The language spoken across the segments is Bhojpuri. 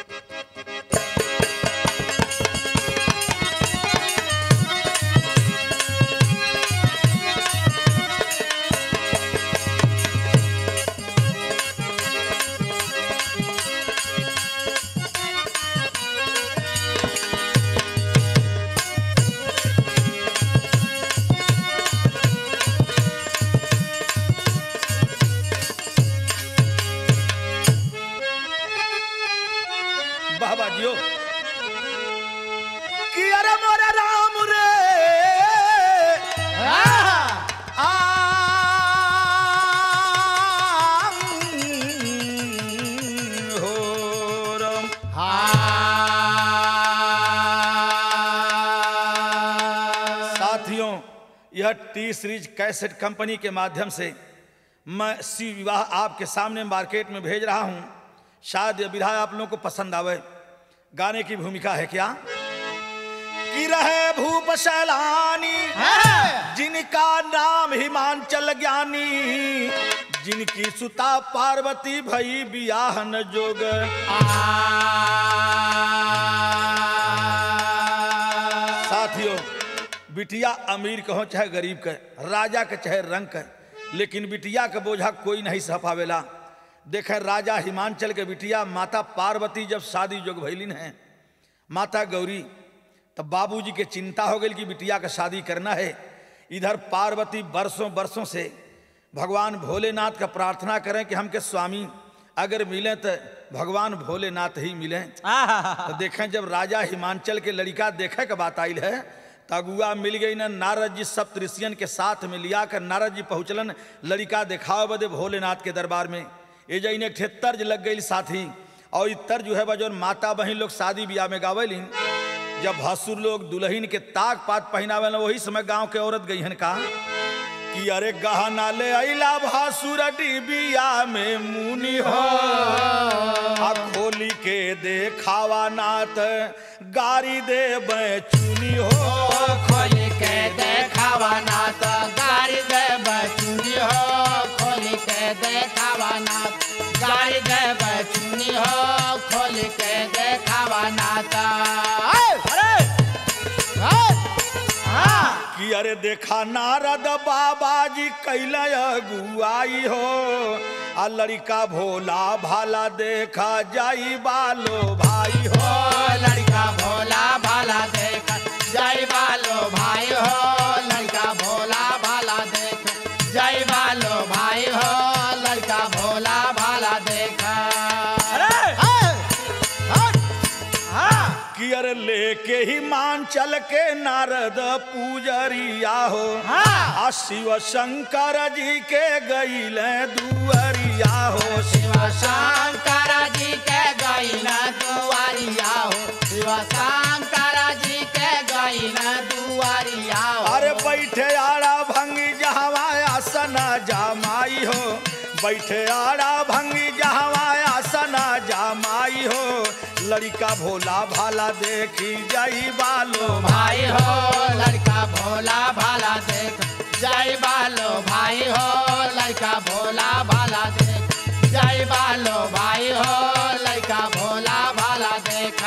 बाबा जियो कि अरे मोरे राम रे आम हो राम साथियों यह टी सीरीज कैसेट कंपनी के माध्यम से मैं सी विवाह आपके सामने मार्केट में भेज रहा हूं शायद यह विधा आप लोगों को पसंद आवे गाने की भूमिका है क्या कि रहे भूप सैलानी जिनका नाम हिमांचल ज्ञानी जिनकी सुता पार्वती भई बियाहन जोग साथियों बिटिया अमीर कहो चाहे गरीब के राजा के चाहे रंग के लेकिन बिटिया के बोझा कोई नहीं सह पावेला देखे राजा हिमांचल के बिटिया माता पार्वती जब शादी जोग भैलिन है माता गौरी तब बाबूजी के चिंता हो गई कि बिटिया का शादी करना है इधर पार्वती बरसों बरसों से भगवान भोलेनाथ का प्रार्थना करें कि हमके स्वामी अगर मिले तो भगवान भोलेनाथ ही मिले तो देखें जब राजा हिमांचल के लड़का देखे के बात आयल है तो अगुआ मिल गई ना नारद जी सप्त ऋषियन के साथ में लिया कर नारद जी पहुँचलन लड़का दिखाओ बदे भोलेनाथ के दरबार में ये जो इन्हें ठे तर्ज लग गई साथी और ये तर्ज जो है बजौन माता बहन लोग शादी ब्याह में गावेलिन जब भसुर लोग दुल्हन के ताक पात पहनावे वही समय गांव के औरत गई हन का कि अरे गहना ले अला भासुर डिबिया में मुनि हो आ खोली के देखावा नाथ गारी दे चुनी हो खोल के देखावा ना तो गाड़ी दे बचुनी हो खोल के देखावा ना गाड़ी दे बचुनी हो खोल के देखावा ना तो अरे हाँ कि अरे देखा नारद बाबा जी कैल गुआई हो आ लड़का भोला भाला देखा जाई बालो भाई हो ओ लड़का भोला भाला देख जय बालो भाई हो लड़का भोला भाला देख जय बालो भाई हो लड़का भोला भाला देख कि अरे लेके ही मान चल के नारद पूजरिया हो हाँ। आ शिव शंकर जी के गईल दुअरिया हो शिव शंकर जी के गईन दुआरिया हो शिव शंकर जी के गईन दुआरिया हो अरे बैठे आड़ा भंगी जहवा आसन जामाई हो बैठे आड़ा भंगी जहवा आसन जामाई हो लड़का भोला भाला देखी जाई बालो भाई हो लड़का भोला भाला देख जय बालो भाई हो लड़का भोला भाला देख जय बालो भाई हो लड़का भोला भाला देख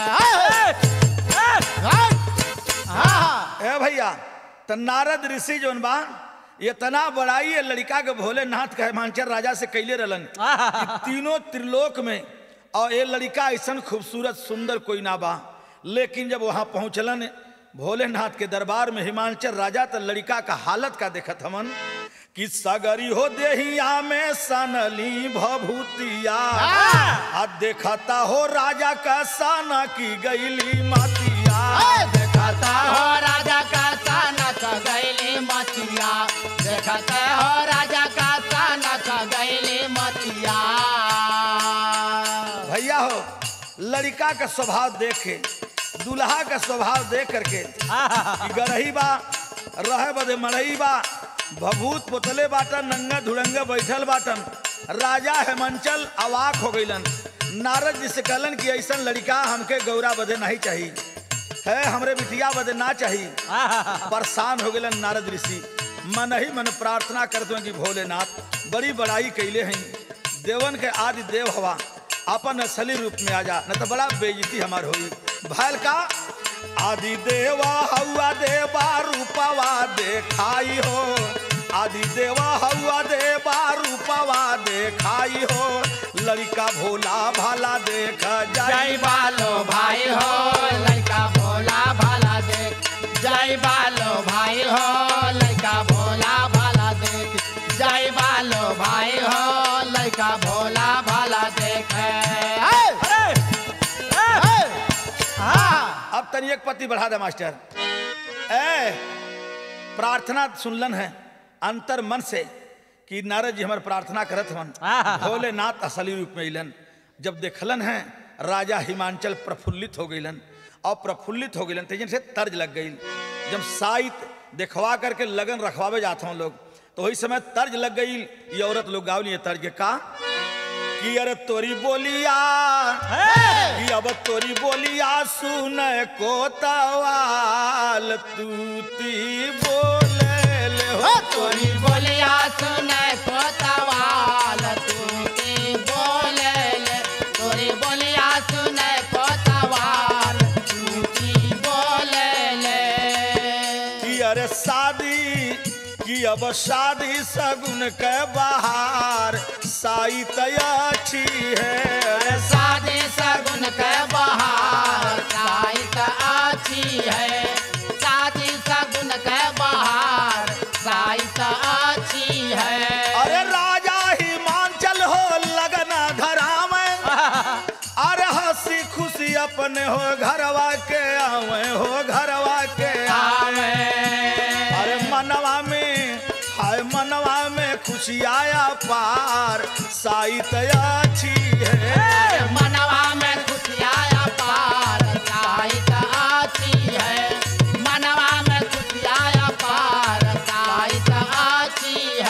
ए भैया त नारद ऋषि जोन बा ये तना बड़ाई है लड़का के भोलेनाथ के हिमांचल राजा से कैले रहलन कि तीनों त्रिलोक में और ये लड़का ऐसा खूबसूरत सुंदर कोई ना बा लेकिन जब वहां पहुंचलन भोलेनाथ के दरबार में हिमांचल राजा तो लड़का का हालत का देखत हमन कि सगरी हो देहिया में सनली भभूतिया आ देखता हो राजा का साना की गईली मातिया देखता हो राजा का सानक गैली मतिया देखते हो राजा का सानक गैली मतिया भैया हो लड़का का स्वभाव देखे दूल्हा का स्वभाव देख करके कि गरही बा रहे बदे मड़ई बा भभूत पोतले बाटन नंगा धुड़ंगा बैठल बाटन राजा हेमंचल अवाक हो गईलन नारद जी से कहलन कि ऐसा लड़का हमके गौरा बदे नहीं चाहिए है हमरे बिटिया बदे ना चाहिए परेशान हो गए नारद ऋषि मन ही मन प्रार्थना करते हैं कि भोलेनाथ बड़ी बड़ाई कैले हैं देवन के आदि देव हवा अपन असली रूप में आ जा न तो बड़ा बेइज्जती हमार होई भैल का आदि देवा हवा देवा रूपवा देखाई हो आदि देवा हवा देवा रूपवा देखाई हो लड़का भोला भाला देख जय जाई बालो भाई हो लड़का भोला भाला देख जय बालो भाई हो लड़का भोला भाला देख जय बालो भाई हो लड़का भोला भाला देख हाँ अब तनी एक पति बढ़ा दे मास्टर ए प्रार्थना सुनलन है अंतर मन से कि नारद जी हमार प्रार्थना करत हन भोलेनाथ असली रूप में अलन जब देखलन है राजा हिमांचल प्रफुल्लित हो गईलन और प्रफुल्लित हो गईलन तेजन से तर्ज लग गई जब साइत देखवा करके लगन रखवावे जाते हैं लोग तो वही समय तर्ज लग गई ये औरत लोग गावली है तर्ज के का कि अरे तोरी बोलिया कि अब तोरी बोलिया सुन को तवाल तूती बोले ले हो तोरी बोलिया सुन कोतवाल तू की बोले ले तोरी बोलिया सुन कोतवाल तू की बोले ले कि अरे शादी कि अब शादी सगुन के बाहर साई अच्छी है अरे शादी सगुन के बहार साइत अच्छी है शादी सगुन के बहार साइत अच्छी है अरे राजा हिमांचल हो लगना धरा में अरे हंसी खुशी अपने हो घरवा के आवे हो घरवा के आवे अरे मनवा में हाय मनवा में खुशी आया पार साइत अच्छी है मनवा में खुशियाया पार साइत अच्छी है मनवा में खुशियाया पार साइत अच्छी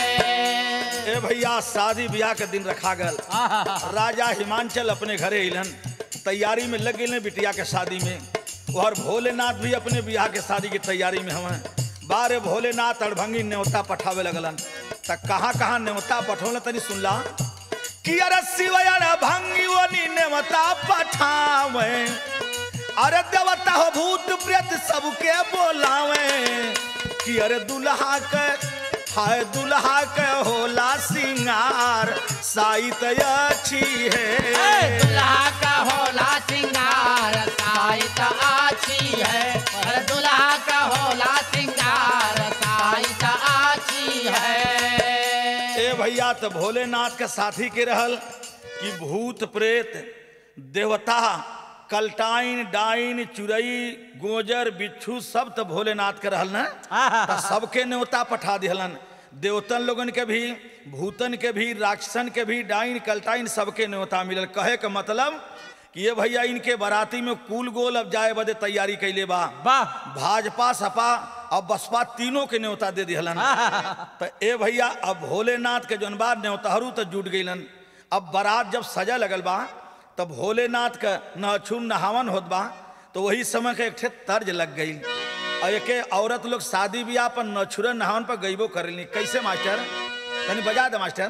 है ए भैया शादी ब्याह के दिन रखा गल राजा हिमांचल अपने घरे अलन तैयारी में लग गए बिटिया के शादी में और भोलेनाथ भी अपने ब्याह के शादी की तैयारी में हमें बारे भोलेनाथ अड़भंगी न्योता पठावे लगलन त कहाँ कहाँ न्योता पठौल तनी सुनला कि अरे शिवयर भंगी वनी न्योता पठावे अरे देवता हो भूत प्रेत सबके बोलावे कि अरे दुल्हा के हाय दुल्हा के होला सिंगार साइत अच्छी है दुल्हा का होला सिंगार साइत अच्छी है और दुल्हा का होला सिंगार साइत अच्छी है ए भैया तो भोलेनाथ के साथी के रहल कि भूत प्रेत देवता कलटाइन डाइन चुरई गोजर बिच्छू सब तो भोलेनाथ के रहल न त सबके न्योता पठा दिहलन देवतन लोगन के भी भूतन के भी राक्षसन के भी डाइन कलटाइन सबके न्योता मिलल कहे के मतलब कि ये भैया इनके बाराती में कुल गोल अब जाए बदे तैयारी कैले बा वाह भाजपा सपा और बसपा तीनों के न्योता दे दिहलन तो ए भैया अब भोलेनाथ के जौन बा न्योताहरू तो जुट गईलन अब बारात जब सजा लगल बा तब भोलेनाथ का नहछुन नहावन होत बा तो वही समय के एक ठे तर्ज लग गई और एक औरत लोग शादी ब्याह पर नछुरन नहावन पर गईबो करेली कैसे मास्टर तनी बजा दे मास्टर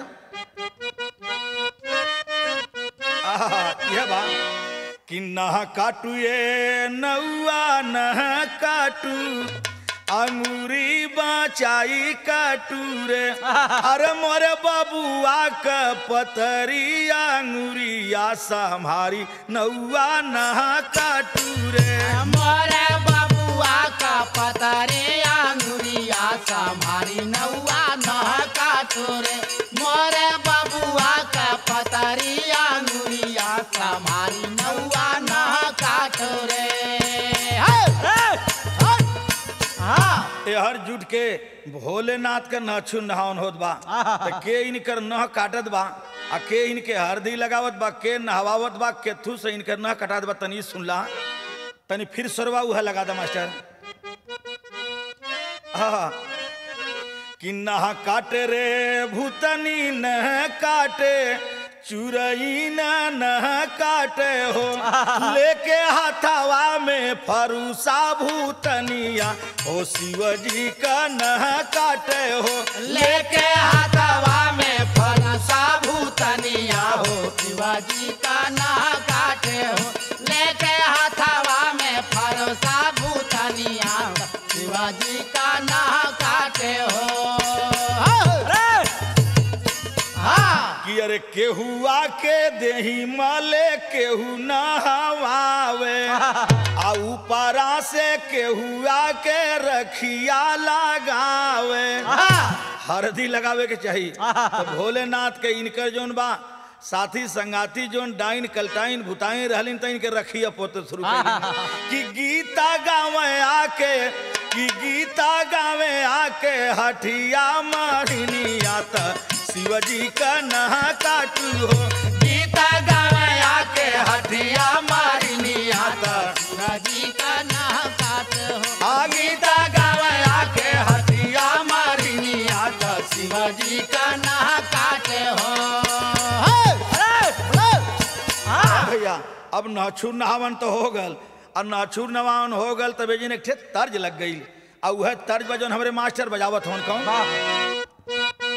आहा, यह बा कि नह काटू ये नौआ नह काटू अंगूरी बचाई काटू रे अरे मोरे बबुआ के पतरी अंगूरिया संभारी नौआ नह काटू रे मोरे बबुआ का पतरे अंगुरिया संभारी नौआ नह काटोरे मोरे बबुआ का पतरी अंगुरिया संभारी नौआ नह काटोरे हाँ एहर जुट के भोलेनाथ के नहछु नहावन होत बा त के इनकर नह काटत बा आ के इनके हरदी लगावत बा के नहवावत बा केथू से इनकर नह कटात बा तनी सुनला तनी फिर सरवा उहा लगा दा मास्टर हाँ कि नह काटे रे भूतनी नह काटे चुरई न नह काटे हो लेके हाथावा में फरूसा भूतनिया ओ शिवजी का नह काटे हो लेके हाथवा में फरसा भूतनिया हो शिवा शिवाजी का ना काटे हो लेके हाथावा में फरोसा भूतनिया शिवाजी का ना काटे हो हाँ कि अरे केहुआ के देही मले केहू नहवावे आ ऊपरा से केहुआ के रखिया लगावे हरदी लगावे के चाहिए तो भोलेनाथ के इनकर जोन बा साथी संगाती जोन डाइन कलटाइन भुताइन रहलिन त इनके रखिया पोते शुरू कइलिन। कि गीता गावे आके कि गीता गावे आके हठिया मारिनिया त शिवजी का नहा काटू हो गीता गावे आके हटिया मारिनिया त शिवाजी का ना काटे हो आ गीता गावे आके हटिया मारिनिया त शिवाजी का ना काटे हो भैया अब नाछूर नहावन तो हो गल और नाछूर नहावन हो गल तबे जी ने एक ठे तर्ज लग गई और वह तर्ज बजन हमारे मास्टर बजावत होन कौन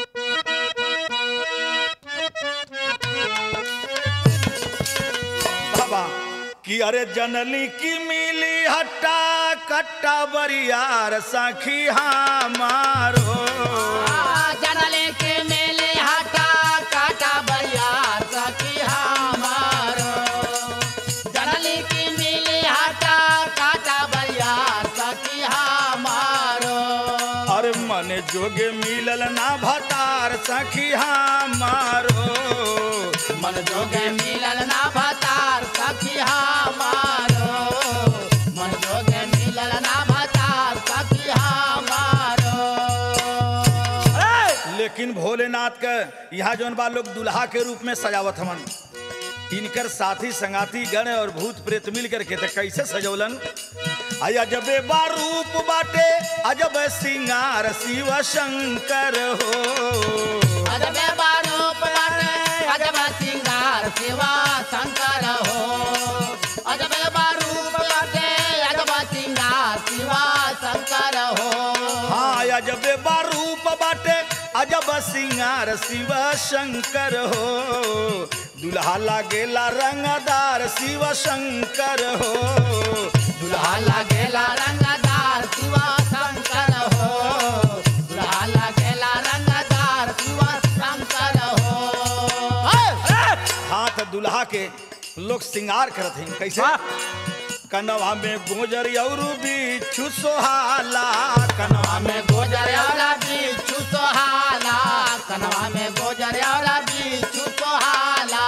बाबा कि अरे जनली की मिली हट्टा कट्टा बरियार सखी हमारो जनले के मेले हटा काटा बरिया सखी हमारो जनले के मेले हटा काटा बरिया सखी हमारो अरे मन जोगे मिलल ना भतार सखी हमारो मन जोगे मिलल ना भतार सखी हमारो मन जोगे मिलल ना भतार सखी हमारो लेकिन भोलेनाथ के यहाँ जौन बा लोग दुल्हा के रूप में सजावत हमन इनकर साथी संगाती गण और भूत प्रेत मिल करके तो कैसे सजौलन आई अजबे बा रूप बाटे अजब सिंगार शिव शंकर हो अजबे बारूप बाटे अजब सिंगार शिवा शंकर हो अजबे बारूप बाटे अजब सिंगार शिवा शंकर हो हाँ अजबे बा रूप बाटे अजब सिंगार शिव शंकर हो दुल्हा लागेला रंगदार शिव शंकर हो दुल्हा लागेला रंगदार शिवा शंकर हो दुल्हा लागेला रंगदार शिवा शंकर हो हाथ दुल्हा के लोग श्रृंगार करत हैं कैसे कनवा में गोजर और बिच्छू सोहाला कनवा में में गोजर वाला बिच्छू सोहाला कनवा में गोजर वाला बिच्छू सोहाला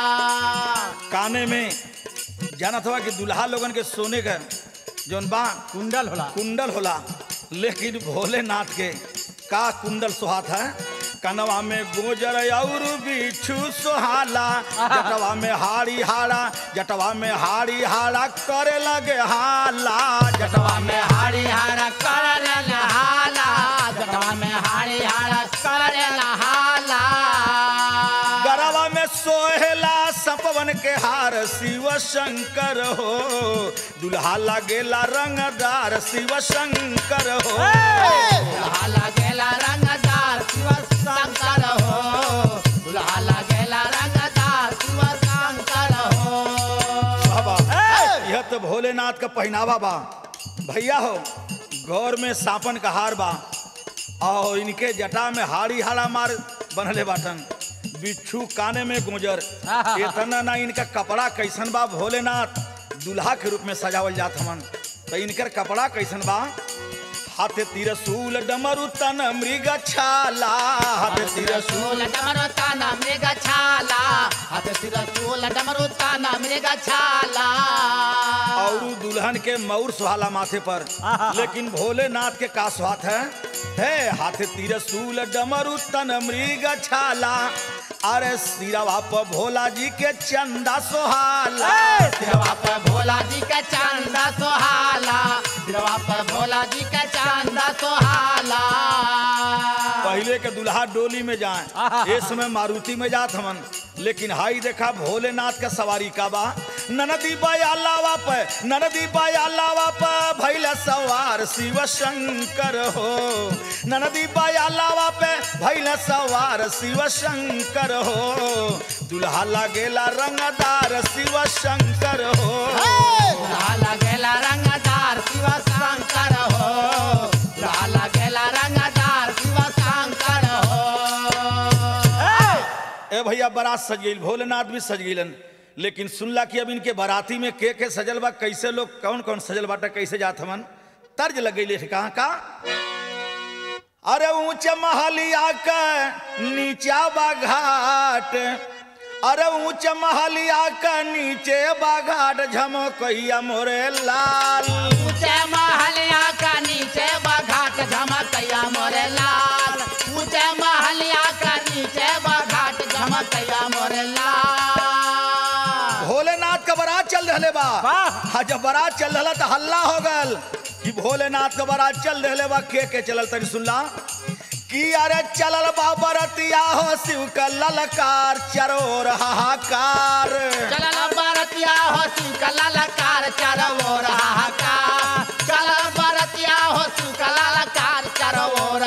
काने में जानत हुआ कि दुल्हा लोगन के सोने का जौन बा कुंडल होला कुंडल होला लेकिन भोलेनाथ के का कुंडल सुहात है कनवा में गोजर और बिच्छू सोहाला जटवा में हाड़ी हाड़ा जटवा में हाड़ी हाड़ा करे लगे हाला जटवा जटवा में हाड़ी हाड़ा करल हाला जटवा में हाड़ी हाड़ा करल हाला गरवा में सोहेला सपवन के हार शिव शंकर हो दुल्हा लगेला रंगदार शिव शंकर हो दुल्हा लगेला रंगदार शिव शंकर हो दुल्हा लगेला रंगदार शिव शंकर हो बाबा यह तो भोलेनाथ का पहनावा बा भैया हो गौर में सापन का हार बा और इनके जटा में हाड़ी हाड़ा मार बनले बाटन बिच्छू काने में गुजर इतना ना इनका कपड़ा कैसन बा भोलेनाथ दुल्हा के रूप में सजावल जात हमन तो इनकर कपड़ा कैसन बा हाथे तिरसूल डमरू तन मृग छाला हाथे तिरसूल तिरसूल डमरू ताना मृग छाला हाथ तिरसूल डमरू ताना मृग छाला और दुल्हन के मऊर सुहाला माथे पर लेकिन भोलेनाथ के का स्वाद है है हाथ तिरसूल डमरू तन मृग छाला अरे सिरवा पर भोला जी के चंदा सोहाला सिरवा पर भोला जी का चांदा सोहाला सिरवा पर भोला जी का चांदा सोहाला पहले के दुल्हा डोली में जाए इस समय मारुति में जात हमन लेकिन हाई देखा भोलेनाथ का सवारी का बा ननदी बाया लावा पे ननदी बाया लावा पे भैला सवार शिव शंकर हो ननदी बाया लावा पे भैला सवार शिव शंकर हो दुल्हा लागेला रंगदार शिव शंकर हो लाला गेला रंगदार शिव शंकर हो लाला गेला रंगदार शिव शंकर हो ए भैया बारात सज गई भोलेनाथ भी सज गईलन लेकिन सुनला कि अब इनके बाराती में के के सजल बा कैसे लोग कौन कौन सजल बाटा कैसे जात हमन तर्ज लग गई कहाँ का अरे ऊंच महलिया का नीचा बा घाट अरे ऊंच महलिया का नीचे बा घाट झमकैया मोरे लाल ऊंचे महलिया का नीचे बघाट झमकैया मोरे लाल ऊंचे महलिया का नीचे बघाट झमकैया मोरे लाल भोलेनाथ का बारात चल रहे बा हाँ जब बारात चल रहा तो हल्ला हो गल कि भोलेनाथ का बारात चल रहे बा के के चलल तनी सुनला कि अरे चलल बा बरतिया हो शिव का ललकार चरोर हाहाकार चलल बरतिया हो शिव का ललकार चारो ओर हाहाकार चलल बरतिया हो शिव का ललकार चारो ओर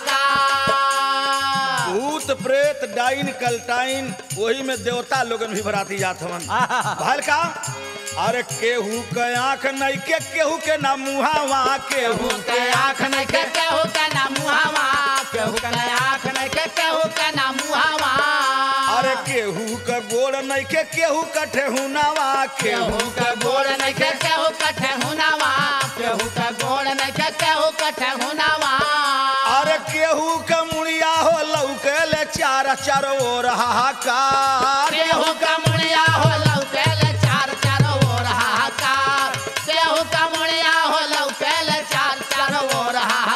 हाहाकार भूत प्रेत डाइन कलटाइन वही में देवता लोगन भी बराती जात हवन भल का अरे केहू के आंख नहीं के केहू के ना मुहावा केहू केहू के आँख नहीं के केहू के ना मुहावा केहू के आँख नहीं के केहू के ना मुहावा अरे केहू के गोड़ नहीं के केहू कठे हुनावा केहू केहू के गोड़ नहीं के केहू कठे हुनावा केहू के गोड़ नहीं के केहू कठे हुनावा अरे केहू के मुड़िया हो लौके ले चार चार ओर हाहाकार केहू का मुड़िया हो लौकेल चार चार ओर हाहाकार केहू का मुड़िया हो लौकेल चार चार ओर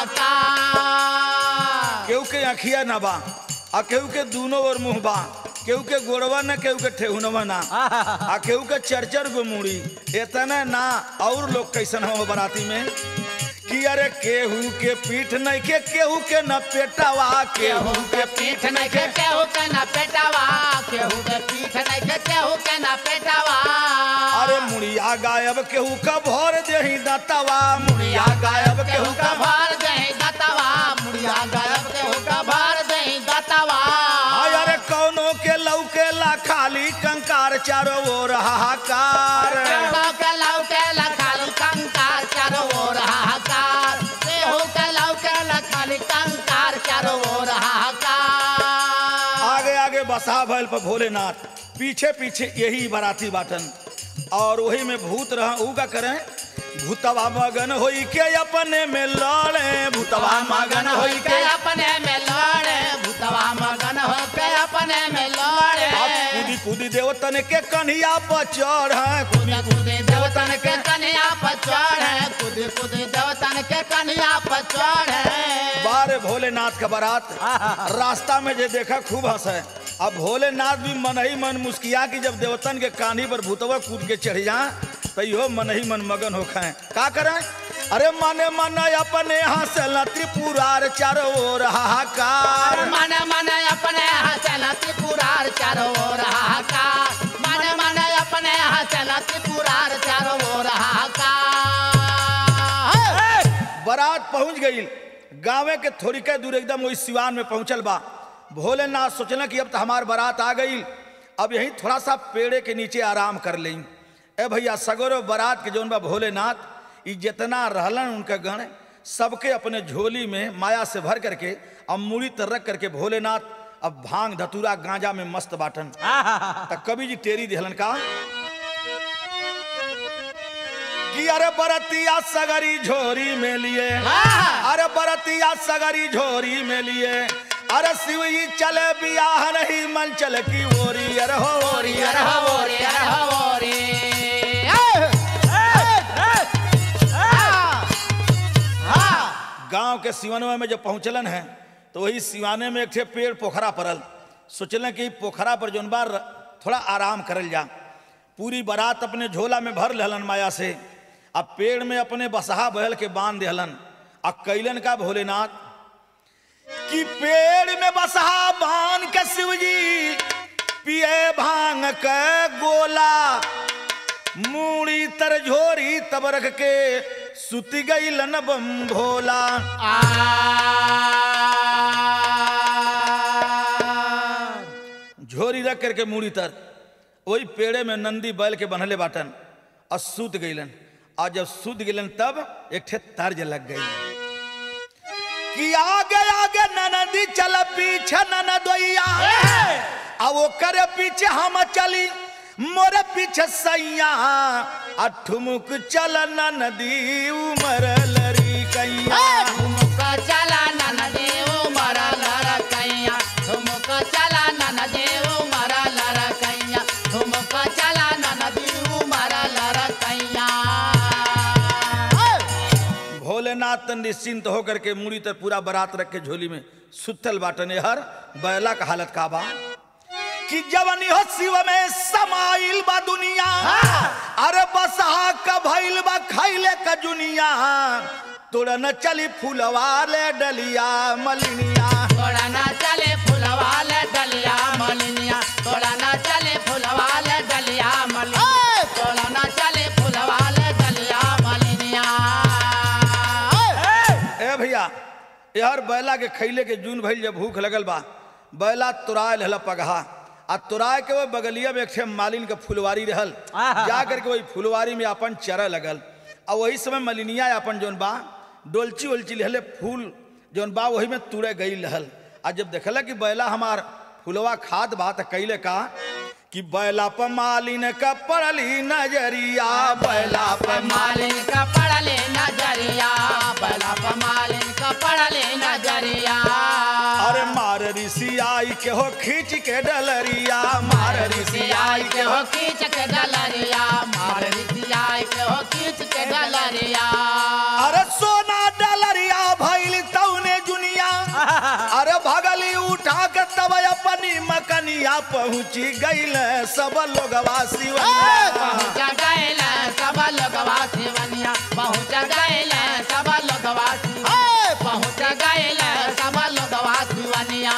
हाहाकार केहू के अखिया ना बा आ केहू के दूनो ओर मुंह बा केहू के गोड़वा न केहू के ठेहुनवा ना आ केहू के चरचर गो मुड़ी इतने ना और लोग कैसन हो बराती में कि अरे केहू के पीठ नहीं के केहू के न पेटावा केहू के पीठ नहीं के केहू के ना पेटावा केहू के पीठ नहीं के केहू के ना पेटावा अरे मुड़िया गायब केहू का भर देही दतवा मुड़िया गायब केहू केहू का का भार दही दतवा मुड़िया गायब केहू का भार दही दतवा हाय अरे कौनो के लौकेला खाली कंकार चारो ओर हाहाकार केहू के लौके लखाली कंकार चारो ओर हाहाकार केहू के लौके लखाली कंकार चारो ओर हाहाकार आगे आगे बसा भैल पर भोलेनाथ पीछे पीछे यही बाराती बाटन और वही में भूत रह ऊ का करें भूतवा मगन होई के अपने में लड़े भूतवा मगन होई के के अपने में लड़े भूतवा मगन हो के अपने में लड़े अब कूदी कूदी देवतन के कन्हिया पर चढ़ कूदे कूदे देवतन के कन्या पर चढ़े कूदे कूदे देवतन के कन्या पर चढ़े बारे भोलेनाथ का बारात रास्ता में जे देखा खूब हंसे अब भोलेनाथ भी मन ही मन मुस्किया की जब देवतन के कान्ही पर भूतवा कूद के चढ़ जा तो इहो मन ही मन मगन हो खाए का करें अरे मने मन अपने हंसल त्रिपुरार चारों ओर हाहाकार मन मन अपने हंसल त्रिपुरार चारों ओर हाहाकार मन मन अपने हंसल त्रिपुरार चारों ओर हाहाकार बारात पहुंच गई गाँवे के थोड़ी के दूर एकदम वही सिवान में पहुंचल बा भोलेनाथ सोचल कि अब तो हमार बारात आ गई अब यहीं थोड़ा सा पेड़े के नीचे आराम कर लें ए भैया सगोरो बारात के जौन बा भोलेनाथ ई जितना रहलन उनका गण सबके अपने झोली में माया से भर करके अब मूड़ी तर रख करके भोलेनाथ अब भांग धतूरा गांजा में मस्त बाटन त कवि जी टेरी दिहलन का कि अरे बरतिया सगरी झोरी में लिए अरे बरतिया सगरी झोरी में लिए अरे शिव जी चले बियाह नहीं मन चल की ओरी अरे हो ओरी अरे हवोरी अरे हवोरी गांव के सिवनवा में जब पहुंचलन है तो वही सिवाने में एक ठे पेड़ पोखरा पड़ल सोचलन कि पोखरा पर जौन बार थोड़ा आराम करल जा पूरी बारात अपने झोला में भर लेहलन माया से अब पेड़ में अपने बसहा बहल के बांध देहलन आ कैलन का भोलेनाथ कि पेड़ में बसहा बांध के शिवजी पिए भांग के गोला मूड़ी तर झोरी तब रख के सुति गई लन बम भोला झोरी झोली रख करके मूड़ी तर वही पेड़े में नंदी बैल के बनले बाटन और सूत गईलन और जब सूत गईलन तब एक ठे तर्ज लग गई कि आगे आगे ननदी चल पीछे ननदोइया आ वो करे पीछे हम चली मोरे पीछे सैया आ ठुमुक चल ननदी उमर लरी कैया ठुमुक चला ननदी उमर लड़कैया ठुमुक चला ननदी उमर लड़कैया ठुमुक चला ननदी उमर लड़कैया भोलेनाथ निश्चिंत होकर के मुड़ी तर पूरा बारात रख के झोली में सुतल बाटने हर बैला का हालत का बा कि जवनी हो शिव में समाइल बा दुनिया अरे बसहा का भइल बा खैले का जुनिया तोड़ा न चली फूलवाले डलिया मलिनिया तोड़ा ना चले फुलवाले डलिया मलिनिया तोड़ा ना चले फुलवाले डलिया मलिनिया तोड़ा ना चले फुलवाले डलिया मलिनिया ए भैया यार बैला के खैले के जून भइल जब भूख लगल बा बैला तुराय रहल पगहा आ तुराय के वो बगलिया में एक ठे मालिन के फुलवारी रहल जा करके वही फुलवारी में अपन चरा लगल आ वही समय मलिनिया अपन जौन बा डोलची ओलची लहले फूल जौन बा वही में तुरे गई रहल आ जब देखला कि बैला हमार फुलवा खाद बा त कैले का कि बैला पर मालिन का पड़ली नजरिया बैला पर मालिन का पड़ले नजरिया बला मालिन का पड़ले नजरिया अरे मार ऋषि आई के हो खींच के डलरिया मार ऋषि आई के हो खींच के डलरिया मार रिसियाई के हो खींच के डलरिया अरे सोना डलरिया भइल तौने जुनिया अरे भगली उठा के तब अपनी मकनिया पहुंची गईल सब लोगवा शिवनिया पहुँच गैल सब लोगवा शिवनिया पहुँच गैल सब लोगवा शिव- पहुँच गैल सब लोगवा शिवनिया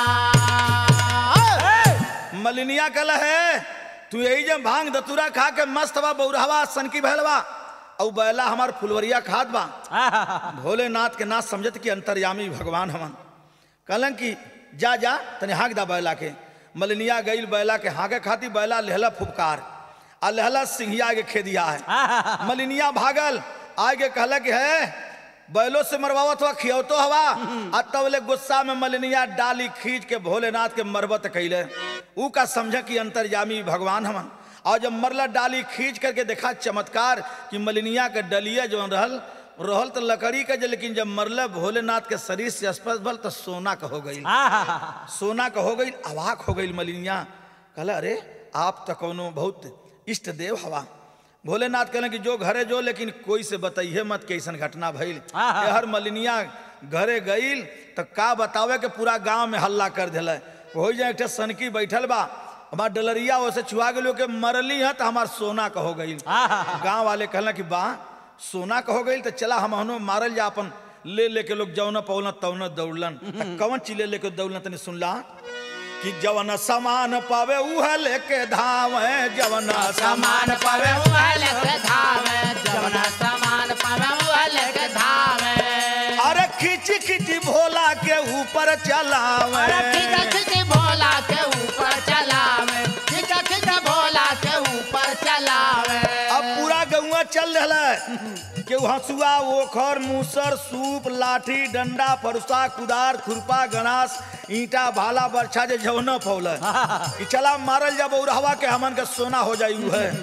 मलिनिया कल है तू यही जब भांग दतुरा खा के मस्त बा बौरहवा सनकी भैलवा औ बैला हमार फुलवरिया खाद बा भोलेनाथ के नाथ समझत कि अंतर्यामी भगवान हमन कहलन कि जा जा तने हाँक दा बैला के मलिनिया गईल बैला के हाँके खाती बैला लेहला फुफकार आ लेहला सिंहिया के खेदिया है मलिनिया भागल आगे कहला कि है बैलो से मरवावत हुआ खियौतो हवा आ तबले गुस्सा में मलिनिया डाली खींच के भोलेनाथ के मरबत कैले ऊ का समझ कि अंतर्यामी भगवान हमन और जब मरला डाली खींच करके देखा चमत्कार कि मलिनिया के डलिया जो रहल रहल तो लकड़ी का जे लेकिन जब मरल भोलेनाथ के शरीर से स्पर्श भल तो सोना का हो गई सोना का हो गई अवाक हो गई मलिनिया कहला अरे आप तो कोनो बहुत इष्ट देव हवा भोलेनाथ कहले कि जो घरे जो लेकिन कोई से बताइए मत कि ऐसन घटना भइल ये हर मलिनिया घरे गईल तो का बतावे के पूरा गांव में हल्ला कर दिले हो जाए एक ठे सनकी बैठल बा हमार डलरिया ओसे छुआ गेलो के मरली है तो हमार सोना का हो गईल गांव वाले कहला कि बा सोना का हो गईल तो चला हम हनो मारल जा अपन ले लेके लोग जौन पौन तौन दौड़लन त कौन चीज ले लेके दौड़लन तनी सुनला कि जवन सामान पावे उह लेके धावे जवन समान पावे उहल के धावे जवना समान पावे उहल के धावे अरे खिच खिच भोला के ऊपर चलावे अरे खिच खिच भोला के ऊपर चलावे खिच खिच भोला के ऊपर चलावे अब पूरा गौवा चल रहा है के हंसुआ ओखर मूसर सूप लाठी डंडा फरुसा कुदार खुरपा गणास ईंटा भाला बरछा जे जौन फौल कि चला मारल जब उड़हवा के हमन के सोना हो जाई उ है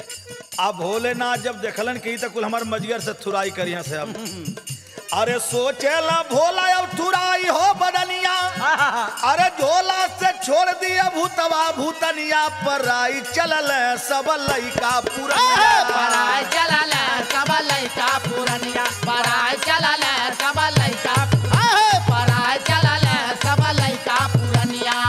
अब भोलेनाथ जब देखलन कि ई त कुल हमर मजगर से थुराई करिया से अब अरे सोचेला भोला अब थुराई हो बदनिया अरे झोला से छोड़ दिया भूतवा भूतनिया पर आई चलल सब लइका पूरा पराय चलल सब लइका पुरनिया पराय चलल सब लइका पराय चलल सब लइका पुरनिया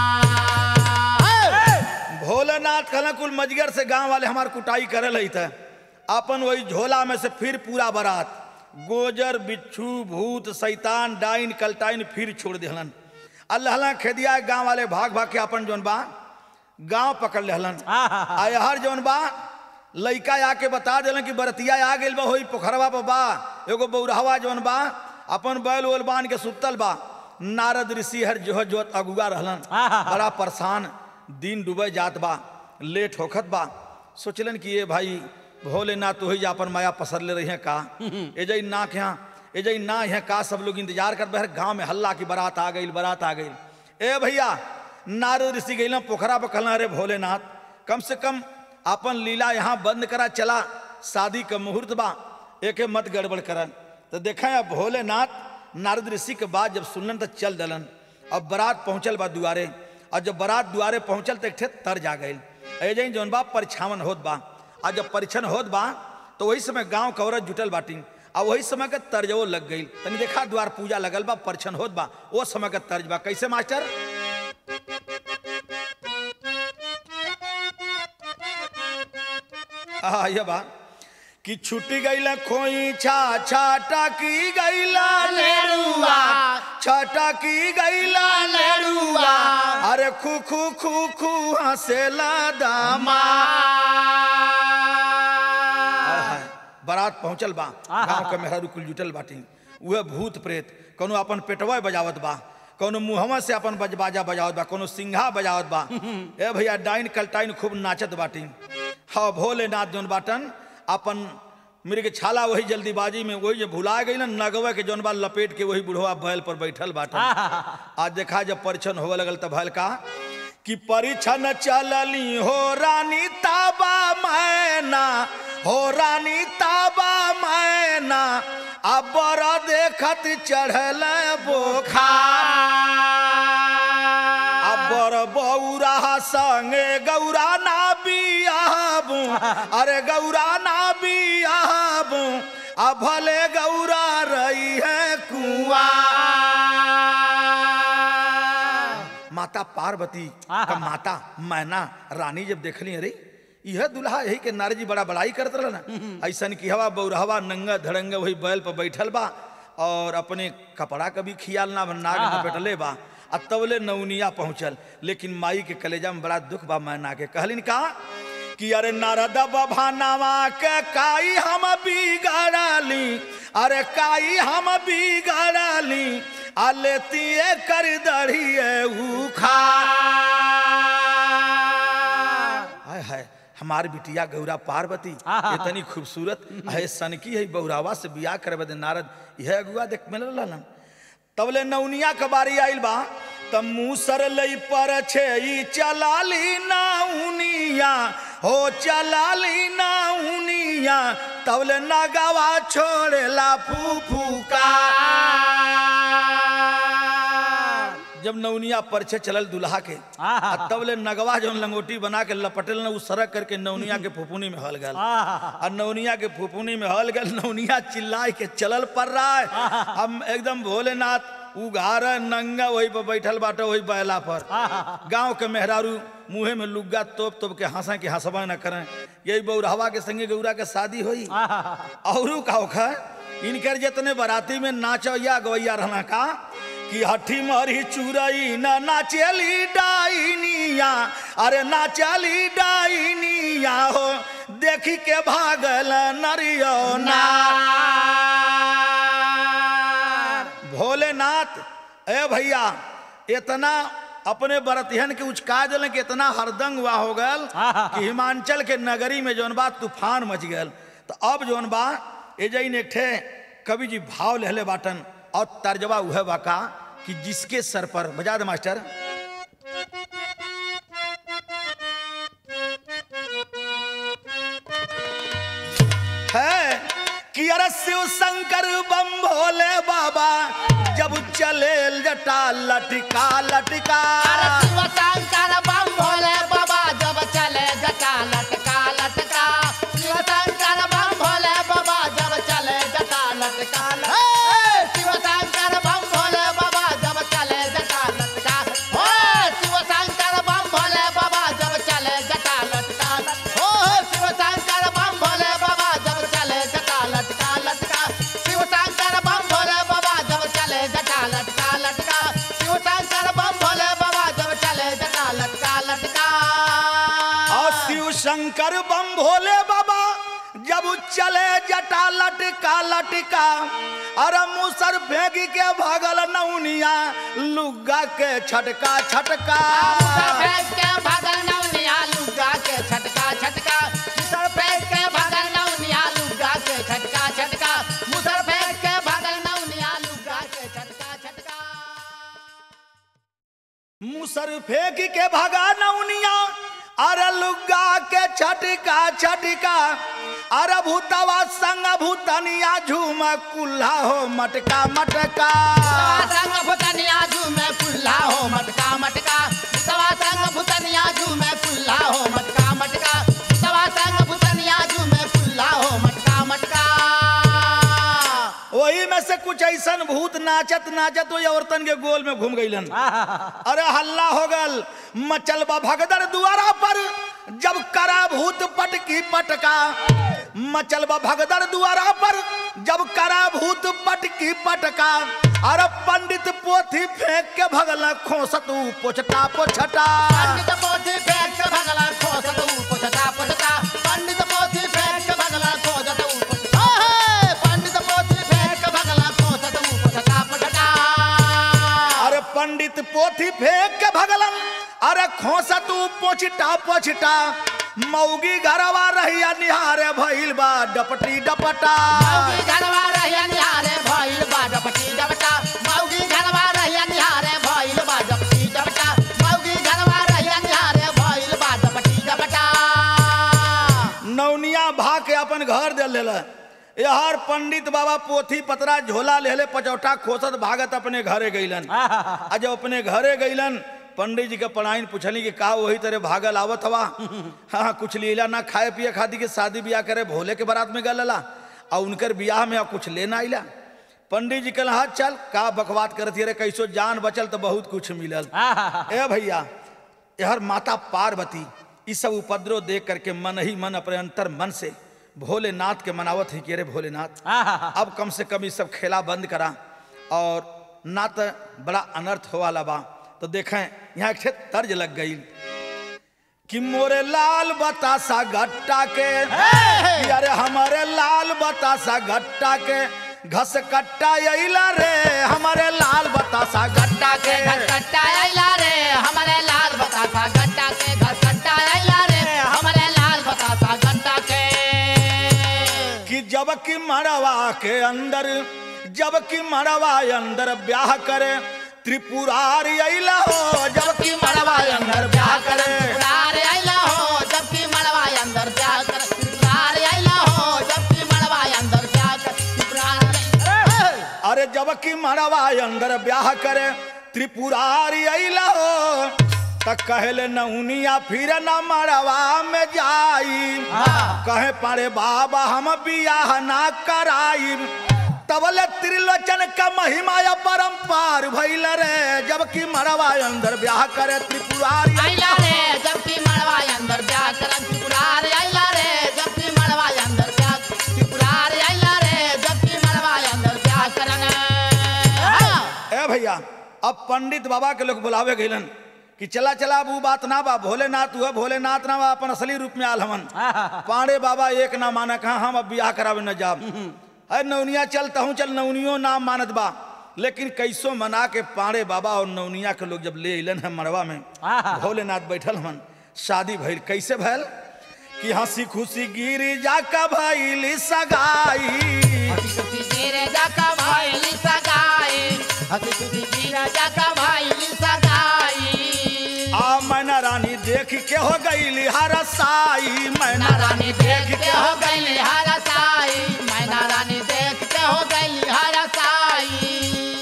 भोलेनाथ कहला कुल मजगर से गांव वाले हमार कुटाई करे लई थे अपन वही झोला में से फिर पूरा बारात गोजर बिच्छू भूत शैतान डाइन कलटाइन फिर छोड़ दिहलन अल्लाह खेदिया गांव वाले भाग भाग के अपन जौन बा गांव पकड़ लेहलन आ हर जौन बा लइका आके बता दिलन कि बरतिया आ गेल बा होई पोखरवा पर बा एगो बौरहवा जौन बा अपन बैल उल बांध के सुतल बा नारद ऋषि हर जोह जोत अगुआ रहलन बड़ा परेशान दिन डूबे जात बा लेट होखत बा सोचलन कि ये भाई भोलेनाथ तो ही अपन माया पसर ले रही हैं का एजई ना के यहाँ एजई ना यहाँ का सब लोग इंतजार कर बहर गांव में हल्ला की बारात आ गई बारात आ गई ए भैया नारद ऋषि गई पोखरा पर कहना अरे भोलेनाथ कम से कम अपन लीला यहाँ बंद करा चला शादी का मुहूर्त बा एके मत गड़बड़ करन तो देखा अब भोलेनाथ नारद ऋषि के बाद जब सुनलन तो चल दलन अब बारात पहुंचल बा दुआरे और जब बारात दुआरे पहुंचल तो एक ठे तर जा गई ऐजे ही जौन बा परिछावन होत बा और जब परिछन होत बा तो वही समय गांव के औरत जुटल बाटी और वही समय के तर्जवो लग गई तनी देखा द्वार पूजा लगल बा परिछन होत बा वो समय के तर्ज बा कैसे मास्टर हाँ ये बा कि छुट्टी गईला खोई छा छाटा की गईला लेरुआ छाटा की गईला लेरुआ अरे खू खू खू खू हंसेला दामा हाय, बारात पहुंचल बा गांव के मेहरारू कुल जुटल बाटी उहे भूत प्रेत कोनो अपन पेटवा बजावत बा कोनो मुहवा से अपन बज बाजा बजावत बा कोनो सिंघा बजावत बा ए भैया डाइन कलटाइन खूब नाचत बाटी हाँ भोलेनाथ जौन बाटन अपन मृग छाला वही जल्दीबाजी में वही जो भुला गई ना नगवा के जौन बा लपेट के वही बुढ़वा बैल पर बैठल बाटन आज देखा जब परिछन होवे लगल तब भल का कि परिछन चलली हो रानी ताबा मैना हो रानी ताबा मैना अब बड़ा देखत चढ़ल बोखा अबर बौरा संगे गौरा ना बियाबू अरे गौरा ना बियाबू आ भले गौरा रही है कुआ माता पार्वती का माता मैना रानी जब देखली अरे यह दुल्हा यही के नारजी बड़ा बड़ाई करत रहा ना ऐसन की हवा बौरहवा नंगा धड़ंगा वही बैल पर बैठल बा और अपने कपड़ा का भी खियाल ना नाग में बैठले बा आ तबले नौनिया पहुंचल लेकिन माई के कलेजा में बड़ा दुख बा मैना के कहलिन का कि अरे नारद बभानावा के काई हम बिगड़ली अरे काई हम बिगड़ली आ लेती कर दड़िए उखा हाय हाय हमार बिटिया गौरा पार्वती इतनी खूबसूरत है सनकी है बहुरावा से बियाह करे बदे नारद यह अगुआ देख मिल रहलन तबले नौनिया के बारी आइल बा तब मूसर लई पर छे ई चलाली नाउनिया हो चलाली नाउनिया तबले नगावा छोड़ेला फूफूका जब नौनिया परछे चलल दुल्हा के आ तब ले नगवा जौन लंगोटी बना के लपटल न उ सरक करके नौनिया के फुफुनी में हल गल आ नौनिया के फुफुनी में हल गल नौनिया चिल्लाए के चलल पड़ रहा है हम एकदम भोलेनाथ उघार नंगा वही पर बैठल बाटे वही बैला पर गांव के मेहरारू मुंहे में लुग्गा तोप तोप के हंसा के हंसबा न करें यही बौरहवा के संगे गौरा के शादी होई औरू का होखा इनकर जितने बराती में नाचैया गवैया रहना का कि हठी मरी चुरई न नाचली डाइनिया अरे नाचली डाइनिया हो देखी के भागल नरियो ना भोलेनाथ ए भैया इतना अपने बरतिहन के उचका दिल कि इतना हरदंग हुआ हो गल कि हिमांचल के नगरी में जौन बा तूफान मच गल तो अब जौन बा एजइन एक ठे कवि जी भाव लहले बाटन और तर्जबा उह बाका कि जिसके सर पर बजा दे मास्टर है कि अरे शिव शंकर बम भोले बाबा जब चले जटा लटका लटका शिव शंकर बम भोले बाबा जब चले जटा लटका लटका शिव शंकर बम भोले बाबा जब चले जटा लटका लटका शिव शंकर बम भोले बाबा जब चले जटा लटका हो शिव शंकर बम भोले बाबा जब चले जटा लटका हो शिव शंकर बम भोले बाबा जब चले जटा लटका लटका शिव शंकर बम भोले बाबा जब चले जटा लटका लटका शिव शंकर बम भोले बाबा जब चले जटा लटका लटका और शिव शंकर बम भोले बाबा जब चले जटा लटका लटका अरे मुसर फेंकी के भगल नौनिया लुग्गा के छटका छटका फेंक के भगल नौनिया लुगा के छटका छटका मुसर फेंक के भगल नौनिया लुगा के छटका छटका मुसर फेंक के भगल नौनिया लुगा के छटका छटका मुसर फेंक के भगा नौनिया अरे लुग्गा के छटका छटका अरे भूतवा संग भूतनिया झूम कुल्हा हो मटका मटका संग भुतनिया झूमे कुल्ला हो मटका मटका सवा संग भुतनिया झूमे कुल्ला हो मटका मटका सवा संग भुतनिया झूमे कुल्ला हो मटका मटका वही में से कुछ ऐसन भूत नाचत नाचत वही औरतन के गोल में घूम गईलन अरे हल्ला हो गल मचल बा भगदड़ दुआरा पर जब करा भूत पटकी पटका मचल बा भगदड़ दुआरा पर जब करा भूत पटकी पटका अरे पंडित पोथी फेंक के भगल खोसत ऊ पोछटा पोछटा पंडित पोथी फेंक के भगला खोजत ऊ पोछता पोछता पंडित पोथी फेंक के भगला खोजत ऊ पोछता ओहे पंडित पोथी फेंक के भगला खोजत ऊ पोछता पोछता अरे पंडित पोथी फेंक के भगलन अरे खोसत ऊ पोछटा पोछटा मौगी घरवा रहिया निहारे भइल बा डपटी डपटा मौगी घरवा रहिया निहारे भइल बा डपटी डपटा मौगी घरवा रहिया निहारे भइल बा डपटी डपटा मौगी घरवा रहिया निहारे भइल बा डपटी डपटा नौनिया भा के अपन घर दे लेल यार पंडित बाबा पोथी पतरा झोला लेले पचौटा खोसत भागत अपने घरे गईलन आ जब अपने घरे गईलन पंडित जी के पढ़ाइन पूछली कि का वही तरह भागल आवत हवा हाँ हाँ, कुछ लीला ना खाए पिए खाती के शादी ब्याह करे भोले के बारात में गलला आ उनकर ब्याह में आ कुछ लेना आइला पंडित जी कहला हाँ चल का बकवात करती रे कैसो जान बचल तो बहुत कुछ मिलल ए भैया यहर माता पार्वती ई सब उपद्रव देख करके मन ही मन अपने अंतर मन से भोलेनाथ के मनावत ही कि रे भोलेनाथ अब कम से कम ये सब खेला बंद करा और ना तो बड़ा अनर्थ हो वाला बा तो देखें यहाँ एक ठे तर्ज लग गई कि मोरे लाल बतासा गट्टा के कि अरे हमारे लाल बतासा गट्टा के घस कट्टा अइला रे हमारे लाल बतासा गट्टा के घसकट्टा आइला रे हमारे लाल बतासा गट्टा के घसकट्टा आइला रे हमारे लाल बतासा गट्टा के कि जब की मड़वा के अंदर जब की मड़वा अंदर ब्याह करे त्रिपुरारी अइला हो जब की मड़वा अंदर ब्याह करे त्रिपुरारी आइला हो जबकि मड़वा अंदर ब्याह कर त्रिपुरारी आइला हो जबकि मड़वा अंदर ब्याह कर त्रिपुरारी अरे जब की मड़वा अंदर ब्याह करे त्रिपुरारी अइला हो त कहले नौनिया फिर न मड़वा में जाई कहे पारे बाबा हम बियाह ना कराई तबले त्रिलोचन का महिमा या परम्पार भइल रे जबकि मड़वा अंदर ब्याह करे त्रिपुरारी आइला रे जबकि मड़वा अंदर ब्याह कर त्रिपुरारी आइला रे जबकि मड़वा अंदर ब्याह त्रिपुरारी आइला रे जबकि मड़वा अंदर ब्याह करन ए भैया अब पंडित बाबा के लोग बुलावे गइलन कि चला चला अब ऊ बात ना बा भोलेनाथ हुआ भोलेनाथ ना बा अपन असली रूप में आल हमन पांडे बाबा एक ना माना कहा हम अब बियाह करावे न जाब अरे नौनिया चलता हूँ चल नौनियो ना मानत बा लेकिन कैसो मना के पांडे बाबा और नौनिया के लोग जब ले अलन है मड़वा में भोलेनाथ बैठल हमन शादी भइल कैसे भइल कि हंसी खुशी गिर जाका भइल सगाई हसी खुशी गिरे जाका भाईली सगाई हसी खुशी गिरे जाका भाईली सगाई आ मैना रानी देख के हो गई हरसाई मैना मैना रानी देख के हो गई हरा साई मैना रानी देख के हो गई हरा साई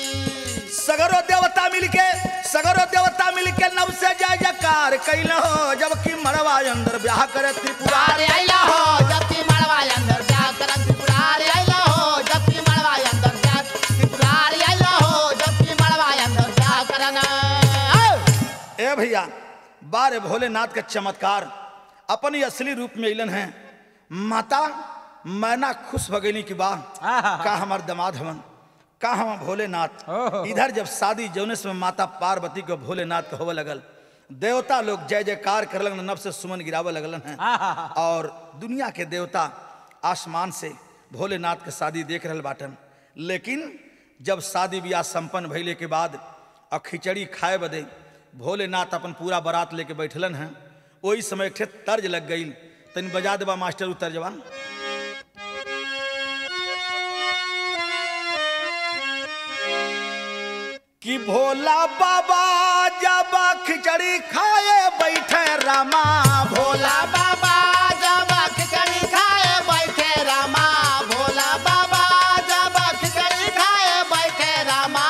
सगरो देवता मिलके सगरो देवता मिलके नव से जय जयकार कैल हो जबकि मड़वा अंदर ब्याह करे त्रिपुरा पुरारे आइला हो जबकि मड़वा अंदर ब्याह करन पुरारे आइला हो जबकि मड़वा अंदर ब्याह पुरारे आइला हो जबकि मड़वा अंदर ब्याह करन ए भैया बारे भोलेनाथ का चमत्कार अपनी असली रूप में अलन है माता मैना खुश भगेली की बा का हमार दमाद हवन का हम भोलेनाथ इधर जब शादी जौनेस में माता पार्वती को भोलेनाथ होवे लगल देवता लोग जय जयकार कर लगन नब से सुमन गिरावे लगलन हैं और दुनिया के देवता आसमान से भोलेनाथ के शादी देख रहल बाटन लेकिन जब शादी ब्याह संपन्न भइले के बाद और खिचड़ी खाए बदे भोलेनाथ अपन पूरा बारात लेके बैठलन हैं वही समय एक ठे तर्ज लग गई तनी बजा देबा मास्टर उ तर्जवा कि भोला बाबा जब खिचड़ी खाए बैठे रामा भोला बाबा जब खिचड़ी खाए बैठे रामा भोला बाबा जब खिचड़ी खाए बैठे रामा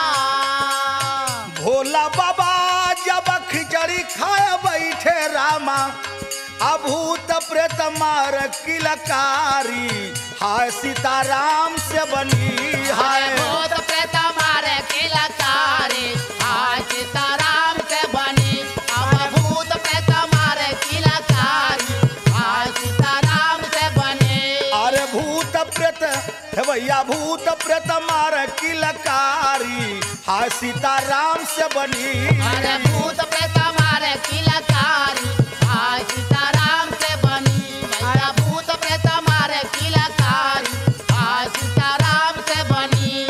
भोला बाबा जब खिचड़ी खाए बैठे रामा अभूत प्रेत मार किलकारी हाय सीताराम से बनी हाय हाय भूत प्रेत मारे किलकारी हाय सीताराम से बनी अब भूत प्रेत मारे किलकारी हाय सीताराम से बनी अरे भूत प्रेत हे भैया भूत प्रेत मार किलकारी हाय सीताराम से बनी अरे भूत प्रेत मारे किलकारी हाय सीताराम से बनी भैया भूत प्रेत मारे किलकारी हाय सीताराम से बनी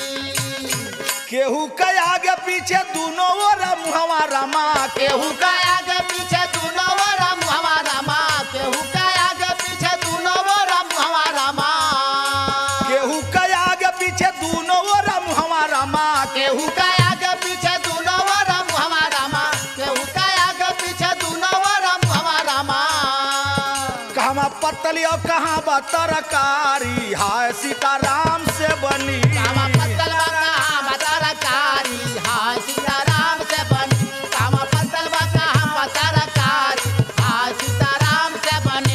केहू के आगे पीछे दोनों ओर मुहवा रामा केहू का आगे पीछे दूनो वो राम हमारा माँ केहू का आगे पीछे दूनो वो राम हमारा माँ केहू के आगे पीछे दोनों ओर मुहवा रामा केहू का आगे पीछे दूनो वो राम हमारा माँ केहू का आगे पीछे दूनो वो राम हमारा माँ कहाँ पतली और कहाँ बा तरकारी हाय सीताराम से बनी कामा पत्तल बका बतरकारी हाय सीताराम से बनी कामा पत्तल बका बतरकारी हाय सीताराम से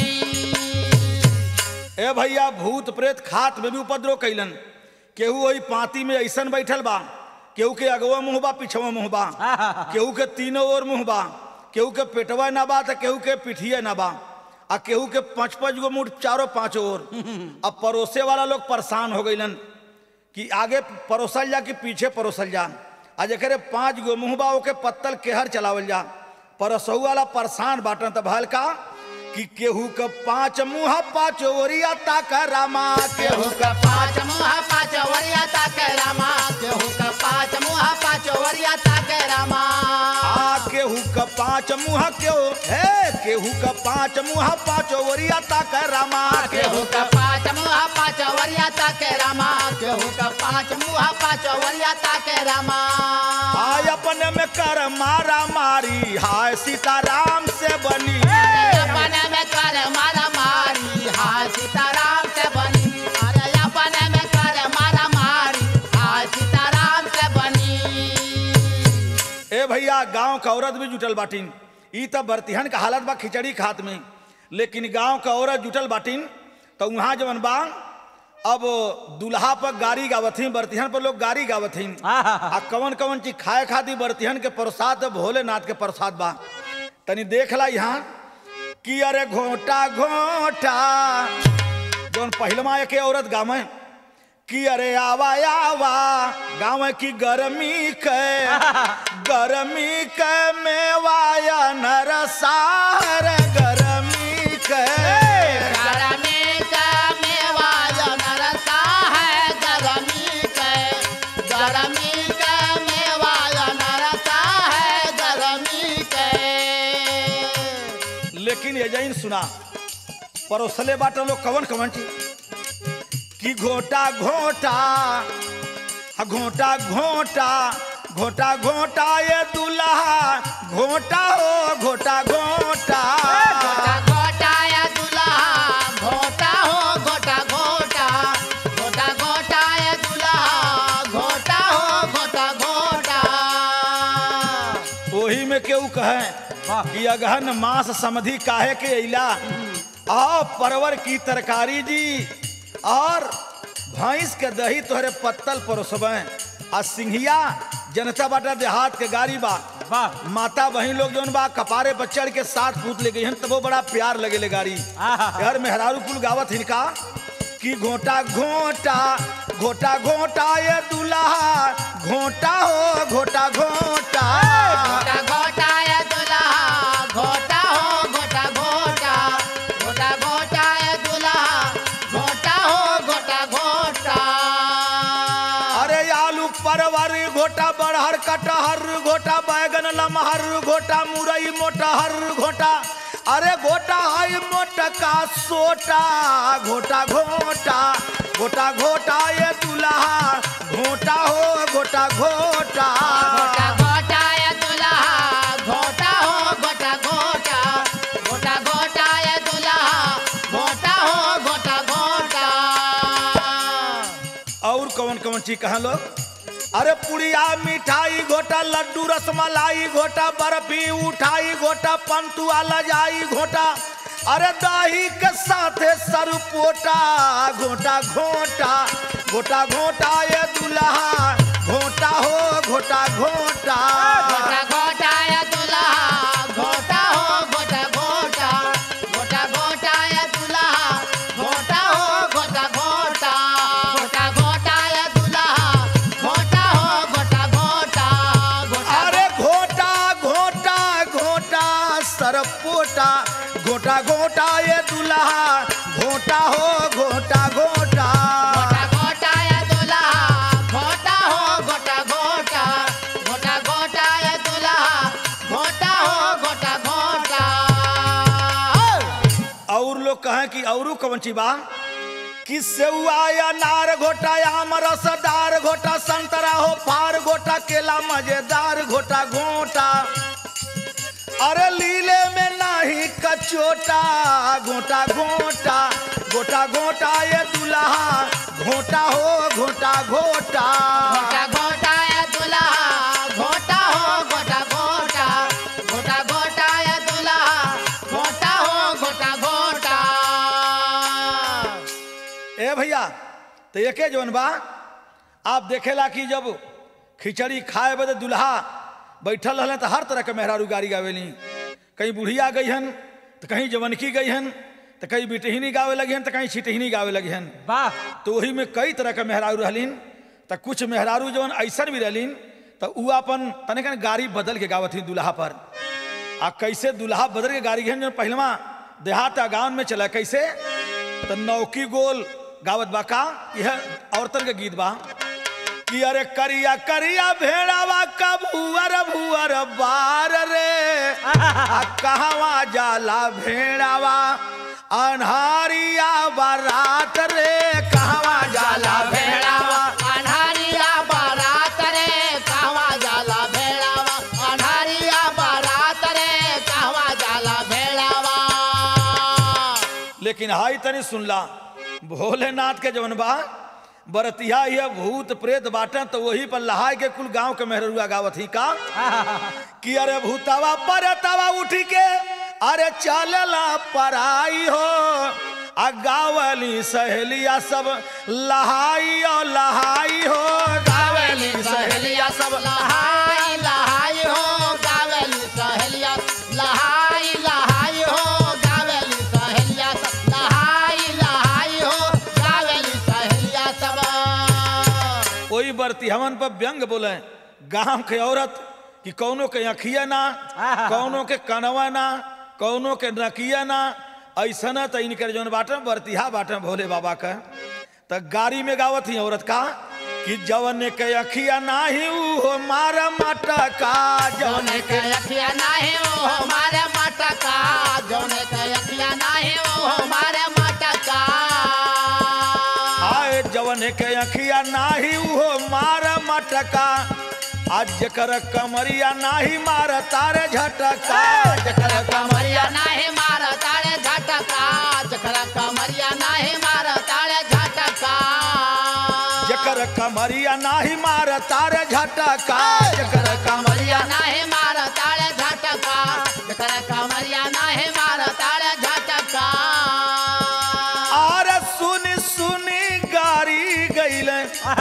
बनी ए भैया भूत प्रेत खात में भी उपद्रव कैलन केहू वही पाती में ऐसन बैठल बा केहू के अगवा मुँह बा पिछवा मुँह बा केहू के तीनों ओर मुँह बा केहू के पेटवा ना बा तो केहू के पिठिया ना बा आ केहू के पाँच पाँच गो मुठ चारों पाँच ओर अब परोसे वाला लोग परेशान हो गईलन कि आगे परोसल जा कि पीछे परोसल जा आ जकरे पाँच गो मुँह बा ओके पत्तल केहर चलावल जा परसहु वाला परेशान बाटन त भल का कि केहू के पाँच मुँह पाँच ओरिया ताक रामा केहू केहू का पाँच मुहा पाँच वरिया ताके रामा केहू का पाँच मुहा पाँच वरिया ताके रामा आ केहू के पाँच मुँह केहू हे केहू के पाँच मुँह पाँच ओरिया ताक रामा केहू का पाँच मुहा पाँच वरिया ताके रामा केहू का पाँच मुहा पाँच वरिया ताके रामा आय अपने में कर मारा मारी हाय सीताराम से बनी अपने में कर मारा मारी हाय सीताराम से बनी अरे अपने में कर मारा मारी हाय सीताराम से बनी ए भैया गांव का औरत भी जुटल बाटिन ई तब बर्तिहन का हालत बा खिचड़ी खात में लेकिन गांव का औरत जुटल बाटिन तो वहाँ जवन बा अब दूल्हा पर गाड़ी गावथिन बर्तिहन पर लोग गाड़ी गावथिन आ कवन कवन चीज खाए खाती बर्तिहन के प्रसाद भोलेनाथ के प्रसाद बा तनी देख ला यहाँ कि अरे घोटा घोटा जौन पहिलमा एक औरत गावे कि अरे आवा आवा गाँव की गर्मी के गर्मी के मेवाया नरसार गर्मी के गरमी का मेवा नरसा है गरमी के गरमी का मेवा नरसा है गरमी के लेकिन ये जैन सुना परोसले बाटा लोग कवन कवन चीज कि घोटा घोटा हाँ, घोटा घोटा घोटा घोटा ये दूल्हा घोटा हो घोटा घोटा घोटा घोटा या दुल्हा घोटा हो घोटा घोटा घोटा घोटा या दुल्हा घोटा हो घोटा घोटा ओही में केहू कहे कि अगहन मांस समधि काहे के अइला आ परवर की तरकारी जी और भैंस के दही तोहरे पत्तल परोसबे आ सिंघिया जनता बाटा देहात के गाड़ी बा वाह माता बहन लोग जौन बा कपारे पर चढ़ के साथ पूत ले गई हन तबो बड़ा प्यार लगे ले गाड़ी आहा। यार मेहरारू कुल गावत हिनका कि घोटा घोटा घोटा घोटा ये दूल्हा घोटा हो घोटा घोटा घोटा घोटा या दुल्हा घोटा हो घोटा घोटा घोटा घोटा या दुल्हा घोटा बड़हर कटहर घोटा बैगन लमहर घोटा मुरई मोटहर घोटा अरे घोटा है मोटका सोटा घोटा घोटा घोटा घोटा ये दुल्हा घोटा हो घोटा घोटा घोटा घोटा ये दुल्हा घोटा हो घोटा घोटा घोटा घोटा ये दुल्हा घोटा हो घोटा घोटा और कौन कौन चीज कहा लोग अरे पुड़िया मिठाई घोटा लड्डू रसमलाई घोटा बर्फी उठाई घोटा पंतुआ लजाई घोटा अरे दही के साथे सरपोटा घोटा घोटा घोटा घोटा ये दुल्हा घोटा हो घोटा घोटा घोटा घोटा ये दुल्हा घोटा हो घोटा घोटा घोटा घोटा ये दुल्हा घोटा हो घोटा घोटा घोटा घोटा ये दुल्हा घोटा हो घोटा घोटा घोटा अरे घोटा घोटा घोटा सरपोटा घोटा घोटा ये दुल्हा घोटा हो घोटा घोटा घोटा घोटा ये दुल्हा घोटा हो घोटा घोटा घोटा घोटा ये दुल्हा घोटा हो घोटा घोटा और लोग कहें कि औरू कौन ची बा कि सेउआ अनार घोटा आम रसदार घोटा संतरा हो फार घोटा केला मजेदार घोटा घोटा अरे लीले में नाही कचोटा घोटा घोटा घोटा घोटा ये दुल्हा घोटा हो घोटा घोटा घोटा घोटा ये दुल्हा घोटा हो घोटा घोटा घोटा घोटा ये दुल्हा घोटा हो घोटा घोटा ए भैया तो एके जवन बा आप देखेला कि जब खिचड़ी खाए बदे दुल्हा बैठल रहले तो हर तरह के मेहरारू गाड़ी गावेली कहीं बुढ़िया गई हन तो कहीं जवनकी गई हन तो कहीं बिटहिनी गावे लगी हन तो कहीं छिटहिनी गावे लगी हन वाह तो वही में कई तरह के मेहरारू रहलीन तो कुछ मेहरारू जवन ऐसन भी रहलीन तो उ अपन तने कने गाड़ी बदल के गावत ही दुल्हा पर आ कैसे दुल्हा बदल के गाड़ी गहन जो पहलवा देहात आ गाँव में चला कैसे तो नौकी गोल गावत बा का यह औरतन के गीत बा कि अरे करिया करिया भेड़ावा का भुअर भुअर बार रे आ कहवा जाला भेड़ावा अनहारिया बारात रे कहवा जाला भेड़ावा अनहारिया बारात रे कहवा जाला भेड़ावा अनहारिया बारात रे कहवा जाला भेड़ावा लेकिन हाई तनी सुनला भोलेनाथ के जवन बा बरतिया ये भूत प्रेत बाटे तो वही पर लहाय के कुल गांव के मेहरुआ गावत ही का कि अरे भूतवा परतवा उठी के अरे चलला पराई हो आ गावली सहेलिया सब लहाई ओ लहाई हो गावली सहेलिया सब लहाई लहाई हो गावेली सहेलिया लहाई लहाई हो गावेली सहेलिया सब लहाई लहाई हो गावेली सहेलिया सब कोई बरती हमन पर व्यंग बोले गांव के औरत कि कौनो के अखिया ना कौनो के कनवा ना कौनो के नकिया ना ऐसा ना तो इनकर जौन बाटे बरतिहा बाटे भोले बाबा का तो गाड़ी में गावत ही औरत का कि जवन के अखिया नाही ऊ मार मटका जवन जौने के अखिया नाही ओ हमारे मटका जौने के अखिया नाही ओ हमारे मटका आए जवन के अखिया नाही ऊ मार मटका आज जकर कमरिया नाही मार तारे झटका जकर कमरिया नाही मार ताळे झटका जकर कमरिया नाही मार ताळे झटका जकर कमरिया नाही मार तारे झटका जकर कमरिया कमरिया नाही मार ताळे झटका जकर कमरिया नाही मार ताळे झटका आर सुनी सुनी गारी गईले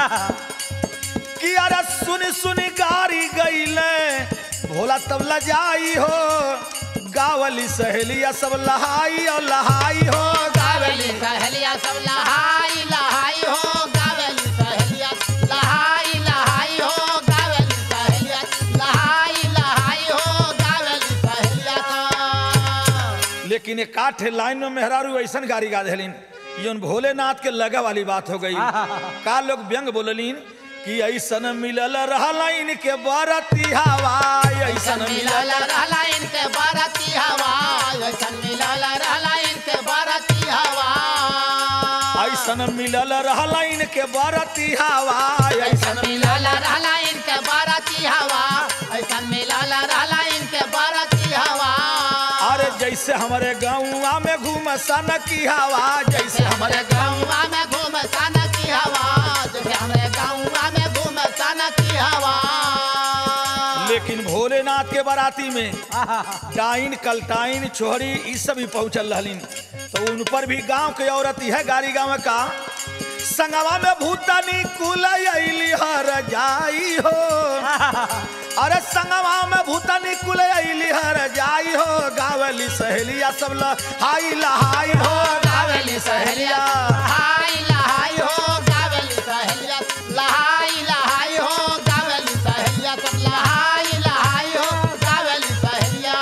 कि अरे सुनी सुनी गारी गईले भोला तब लजाई हो गावली सहेलिया सब लहाई और लहाई हो गावेली सहेलिया सब लहाई लहाई हो गावेली सहेलिया लहाई लहाई हो गावेली सहेलिया लहाई लहाई हो गावेली सहेलिया सब। लेकिन एक आठ लाइन में मेहरारू ऐसन गाड़ी गा देलिन जोन भोलेनाथ के लगा वाली बात हो गई का लोग व्यंग बोललीन कि ऐसन मिलल रहल इनके बरती हवा ऐसन मिलल मिलल रहला इनके बाराती हवा ऐसन मिलल रहला इनके बाराती हवा ऐसन मिलल रहल इनके बरती हवा ऐसन ऐसन मिलल रहला इनके बाराती हवा ऐसन मिलल रहला इनके बाराती हवा अरे जैसे हमारे गाँवा में घूम सन की हवा जैसे जैसे हमारे हमारे गाँवा में घूम सन की हवा जैसे हमारे गाँवा में घूम सन की हवा लेकिन भोलेनाथ के बाराती में डाइन कलटाइन छोहरी ई सब भी पहुंचल रहलिन तो उन पर भी गांव के औरत है गाड़ी गांव का संगवा में भूतनी कुल अली हर जाई हो अरे संगवा में भूतनी कुल अली हर जाई हो गावली सहेलिया सब ल हाई लहाई हो गावेली सहेलिया लहाई लहाई हो गावेली सहेलिया लहाई लहाई हो गावेली सहेलिया सब लहाई लहाई हो गावेली सहेलिया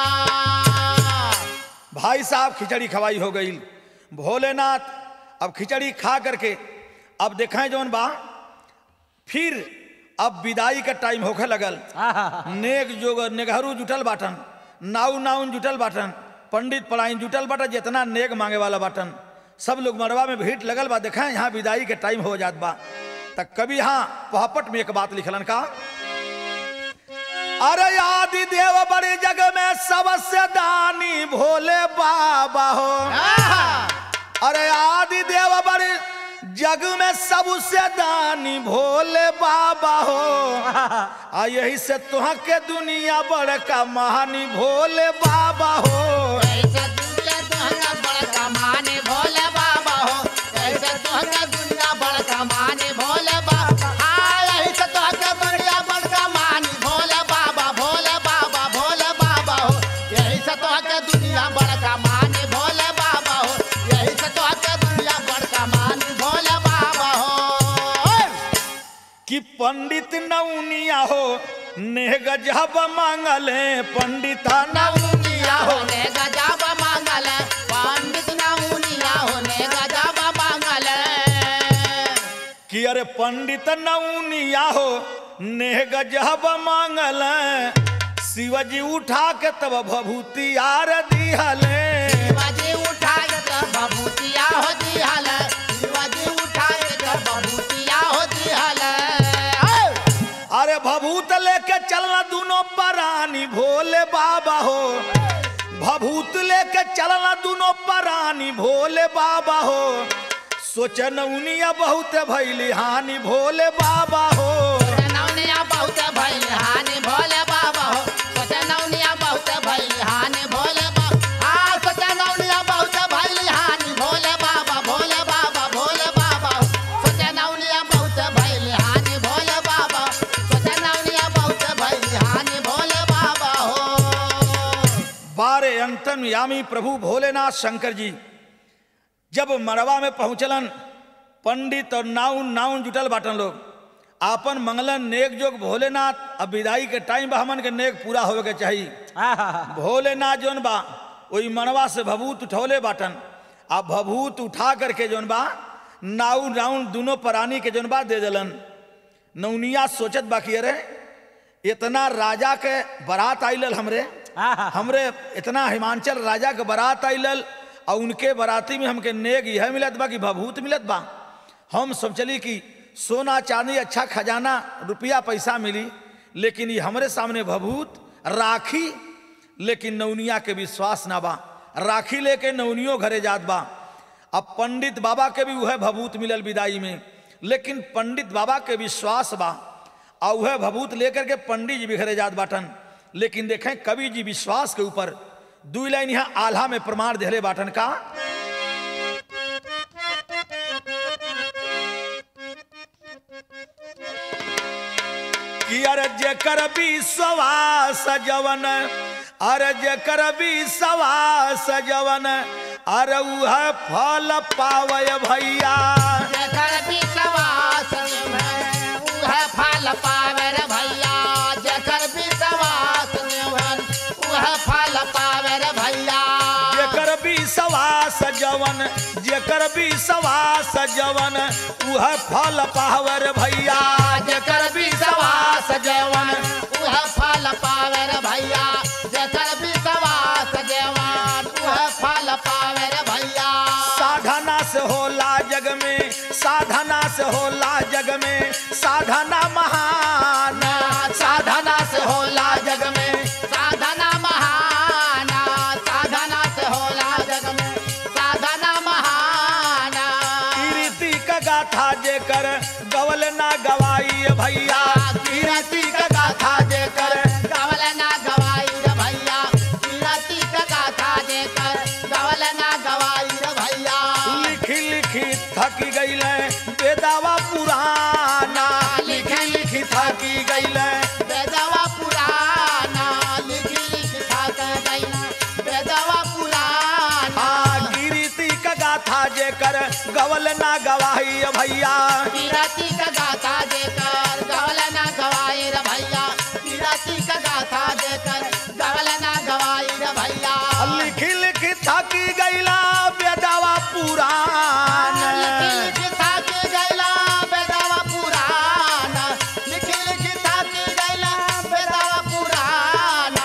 भाई साहब खिचड़ी खवाई हो गई भोलेनाथ अब खिचड़ी खा करके अब देखें जौन बा फिर अब विदाई का टाइम होखे लगल नेक जोग नेगहरू जुटल बाटन नाउ नाउन जुटल बाटन पंडित पढ़ाइन जुटल बाटन जितना नेक मांगे वाला बाटन सब लोग मरवा में भीड़ लगल बा देखें यहाँ विदाई के टाइम हो जात बा तक कभी हाँ पहापट में एक बात लिखलन का अरे आदि देव बड़े जग में सबसे दानी भोले बाबा हो अरे आदि देव बड़े जग में सबसे दानी भोले बाबा हो आ यही से तुह के दुनिया बड़का महानी भोले बाबा हो ऐसे दुनिया दुनिया बड़का माने भोले बाबा हो ऐसे दुनिया दुनिया बड़का माने भोले बाबा हाँ ऐसे दुनिया दुनिया बड़का माने भोले बाबा भोले बाबा भोले बाबा हो यही से दुनिया दुनिया बड़का माने भोले बाबा हो यही से दुनिया दुनिया बड़का माने भोले बाबा हो कि पंडित नौनिया हो नेह गजब मांगले पंडिता नौनिया होने गजब मांगल पंडित नौनिया होने गजब मांगल कि अरे पंडित नौनिया हो नेह गजब मांगल शिवजी उठा के तब भभूति आर दिहले शिवाजी उठाए तो बबूतिया हो दिहल शिवाजी उठाए तो बबूतिया हो दिहल अरे भभूत लेके चलना दोनों परानी भोले बाबा हो भभूत लेके चलना दोनों परानी भोले बाबा हो सोचन उनिया बहुत भैली हानि भोले बाबा हो नौनिया बहुत भइल हानि भोले बाबा हो सोचे नौनिया बहुत भइल हानि भोले बाबा हाँ सोचे नौनिया बहुत भइल हानि भोले बाबा भोले बाबा भोले बाबा हो सोचे नौनिया बहुत भइल हानि भोले बाबा सोचे नौनिया बहुत भइल हानि भोले बाबा हो बारे अंतन यामी प्रभु भोलेनाथ शंकर जी जब मरवा में पहुंचलन पंडित और नाउन नाउन जुटल बाटन लोग आपन मंगलन नेक जोग भोलेनाथ अब विदाई के टाइम बा हमन के नेक पूरा होवे के चाहिए भोलेनाथ जोन बा वही मनवा से भभूत उठौले बाटन आ भभूत उठा करके जोन बा नाउ नाउन दोनों प्राणी के जोन बा दे दिलन नौनिया सोचत बाकी अरे इतना राजा के बारात आइलल हमरे हमरे इतना हिमांचल राजा के बारात आइलल और उनके बाराती में हमके नेग यह मिलत बा कि भभूत मिलत बा हम सब चली कि सोना चांदी अच्छा खजाना रुपया पैसा मिली लेकिन ये हमरे सामने भभूत राखी लेकिन नौनिया के विश्वास ना बा राखी लेके नौनियो घरे जात बा अब पंडित बाबा के भी वह भभूत मिलल विदाई में लेकिन पंडित बाबा के विश्वास बा और वह भभूत लेकर के पंडित जी भी घरे जात बाटन लेकिन देखें कवि जी विश्वास के ऊपर दू लाइन यहाँ आल्हा में प्रमाण देहले बाटन का कि अरे जेकर विश्वास जवन अरे जेकर विश्वास जवन अरे उह फल पावय भैया जेकर विश्वास में उह फल पावे रे भैया जेकर विश्वास में उह फल पावे रे भैया जेकर विश्वास जवन जेकर विश्वास जवन उह फल पावर भैया जेकर विश्वास जवन उह फल पावे रे भैया जेकर विश्वास जवन उह फल पावे रे भैया साधना से होला जग में साधना से होला जग में साधना महान साधना से होला जग में साधना महाना साधना से होला जग में साधना महाना कीर्ति का गाथा जेकर गवल ना गवाई भैया कीरति का गाथा देकर गवल ना गवाई रे भैया कीरति का गाथा देकर गवल ना गवाई रे भैया लिखी लिखी थकी गईले बेदावा पुराना लिखी लिखी थकी गईले बेदवा पुराना लिखी लिख था गैना बेदवा पुराना आ कीर्ति का गाथा जेकर गवल ना गवाई भैया कीरति का गाथा देकर गवल ना गवाई रे भैया कीरति का गाथा देकर गवल ना गवाई रे भैया लिखी लिखी थकी गईला बेदावा पुराना लिखी लिख था के गैला बेदवा पुराना लिखी लिख था के गैला बेदवा पुराना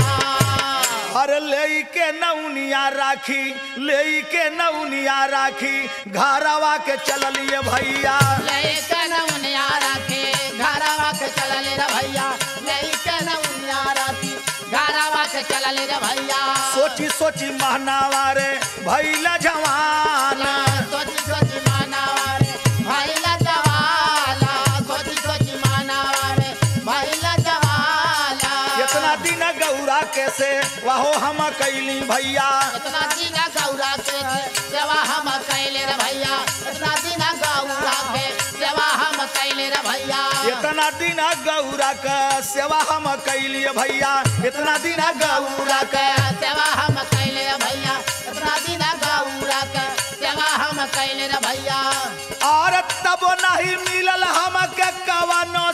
हर ले के नौनिया राखी ले के नौनिया राखी घरवा के चललिए भैया लइकन उनिया राखे घरवा के चलले रे भैया लइकन उनिया राखी घरवा के चलले रे भैया सोची सोची महनावा रे भैला जवाना सोची सोची मानावा रे भैला जवाला सोची सोची मानावा रे भैला जवाला इतना दिन गौरा कैसे वहो हम कैली भैया इतना दिन गौरा के सेवा हम कैले रे भैया इतना दिन गौरा के सेवा हम कैले रे भैया इतना दिन गौरा का सेवा हम कैली भैया इतना दिन गौरा के सेवा हम कैले रे भैया इतना दिन गौरा के सेवा हम कैले रे भैया और तब नहीं मिलल हम के कवनो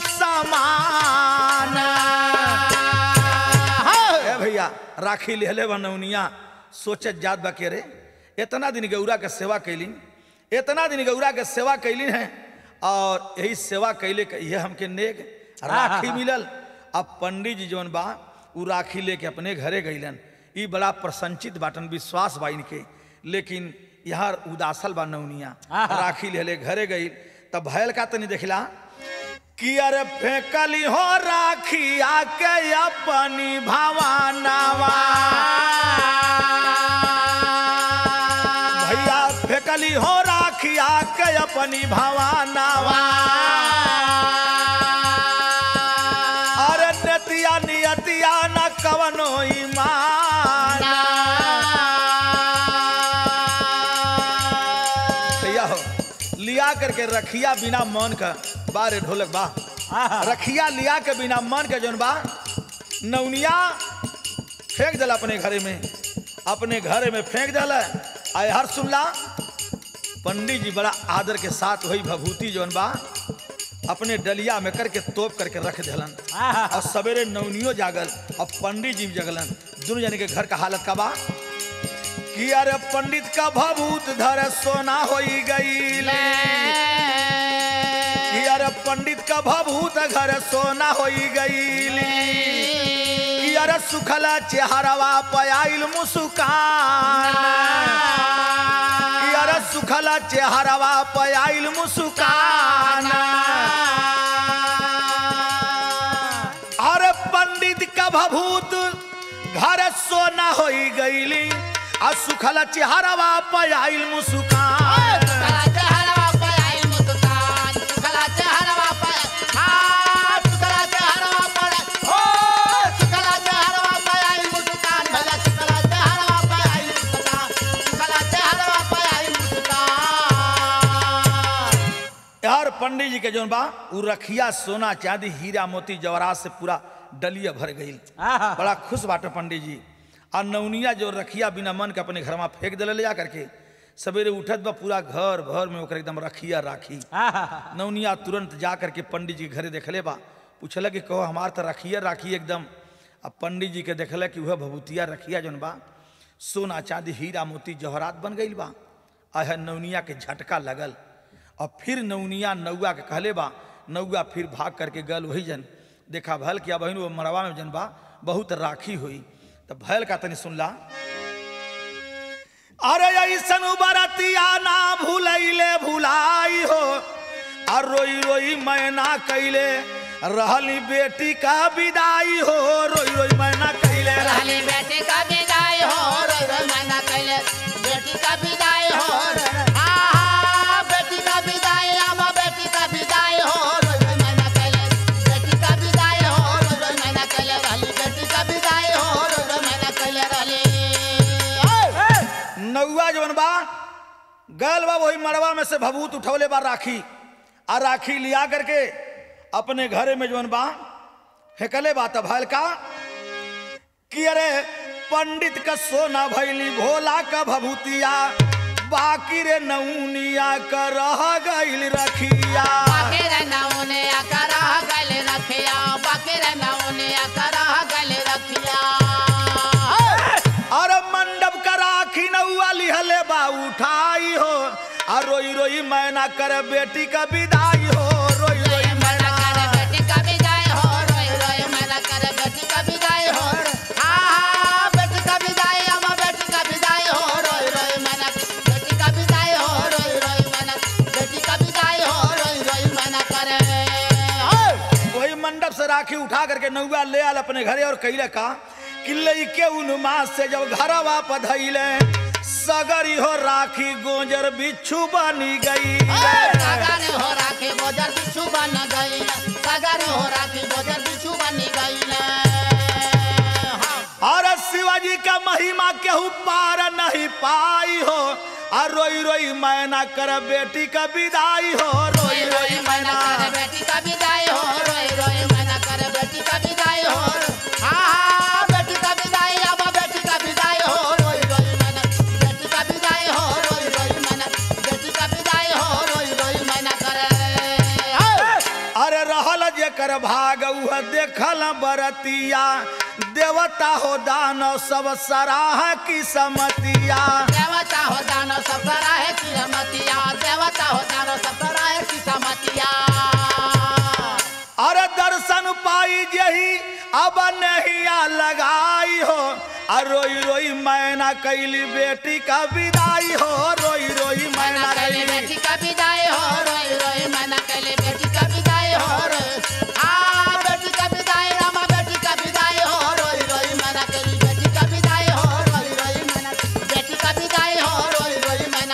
सामान ए भैया राखी लेले बनौनिया सोचत जात बा के रे इतना दिन गौरा के सेवा कैली इतना दिन गौरा के सेवा कैली है और यही सेवा कैले के ये हमके नेक राखी मिलल अब पंडित जी जौन बा उ राखी लेके अपने घरे गईलन ई बड़ा प्रसन्नचित बाटन विश्वास बा इनके लेकिन यहाँ उदासल बा नौनिया राखी लेले घरे गई तब भयल का तनी देखला कि अरे फेंकली हो राखी आके अपनी भवानावा भैया फेंकली हो राखी आके अपनी भवानावा अरे नतिया नियतिया न कवनो ईमान भैया हो लिया करके रखिया बिना मन का बारे ढोलक बा रखिया लिया के बिना मन के जौन बा नौनिया फेंक दिला अपने घरे में अपने घरे में फेंक दिला आय हर सुनला पंडित जी बड़ा आदर के साथ वही भभूति जौन बा अपने डलिया में करके तोप करके रख दिलन और सवेरे नवनियो जागल और पंडित जी भी जगलन दोनों जने के घर का हालत का बा कि अरे पंडित का भभूत धर सोना होई गई कि अरे पंडित का भभूत घर सोना होई गईली कि अरे सुखला चेहरवा पयाइल मुस्कान कि अरे सुखला चेहरवा पयाइल मुस्कान अरे पंडित का भभूत घर सोना होई गईली आ सुखला चेहरवा पयाइल मुस्कान यार पंडित जी के जौन बा उ रखिया सोना चांदी हीरा मोती जवरात से पूरा डलिया भर गई बड़ा खुश बाटे पंडित जी आ नौनिया जो रखिया बिना मन के अपने घर में फेंक दिले ले जा करके सवेरे उठत बा पूरा घर भर में ओकर एकदम रखिया राखी नौनिया तुरंत जा करके पंडित जी के घरे देखले बा पूछल कि कहो हमार तो रखिया राखी एकदम अब पंडित जी के देखल कि वह भभूतिया रखिया जौन बा सोना चांदी हीरा मोती जवाहरात बन गई बा अह नौनिया के झटका लगल और फिर नौनिया नौआ के कहले बा नौआ फिर भाग करके गल वही जन देखा भल किया बहन वो मरवा में जन बा बहुत राखी हुई तो भैल का तनी सुनला अरे ऐसन बरतिया ना भूलैले भुलाई हो आ रोई रोई मैना कैले रहली बेटी का विदाई हो रोई रोई मैना कैले रहली रहली बेटी का विदाई हो रोई रोई मैना कैले बेटी का विदाई हो आहा बेटी का विदाई आमा बेटी का विदाई हो रोई रोई मैना कैले बेटी का विदाई हो रोई रोई मैना कैले रहली बेटी का विदाई हो रोई रोई मैना कैले रहली ओए! नौआ जवन बा गल बा वही मड़वा में से भभूत उठौले बा राखी आ राखी लिया करके अपने घरे में जवन बा फेंकले बा तब भैल का कि अरे पंडित का सोना भैली भोला का भभूतिया बाकी रे नौनिया का रह गईल रखिया बाकी रे नौने आकरा गले रखिया बाकी रे नौने आकरा गले रखिया और मंडप का राखी नौआ लिहले बा उठाई हो आ रोई रोई मैना कर बेटी का विदाई हो रोई रोई मैना मैना करे बेटी का विदाई हो रोई रोई मैना करे बेटी का विदाई हो आहा बेटी का विदाई अम्मा बेटी का विदाई हो रोई रोई मैना बेटी का विदाई हो रोई रोई मैना बेटी का विदाई हो रोई रोई मैना करे हो वही मंडप से राखी उठा करके नौआ ले आल अपने घरे और कैले का किले के उन्मास से जब घर वापस धैले सगरी हो राखी गोजर बिच्छू बनी गई सगारे हो राखी गोजर बिच्छू बन गई सगारे हो राखी गोजर बिच्छू बनी गई और शिवाजी का महिमा केहू पार नहीं पाई हो और रोई रोई मैना कर बेटी का विदाई हो रोई रोई मैना करे बेटी का विदाई हो रोई रोई मैना करे बेटी का विदाई हो हाँ बेटी का विदाई अब बेटी का विदाई हो रोई रोई मैना बेटी का विदाई हो रोई रोई मैना बेटी का विदाई हो रोई रोई मैना करे अरे रहल जेकर भाग उह देखल बरतिया देवता हो दानव सब सराह की समतिया देवता हो दानो सब सराहे की रमतिया देवता हो दानो सब सराहे की समतिया अरे दर्शन पाई जही अब नहिया लगाई हो और रोई रोई मैना कैली बेटी का विदाई हो रोई रोई मैना मैना कैली कैली बेटी का विदाई हो रोई रोई मैना कैली बेटी का विदाई हो रोई आ बेटी का विदाई रामा बेटी का विदाई हो रोई रोई मैना कैली बेटी का विदाई हो रोई रोई मैना बेटी का विदाई हो रोई रोई मैना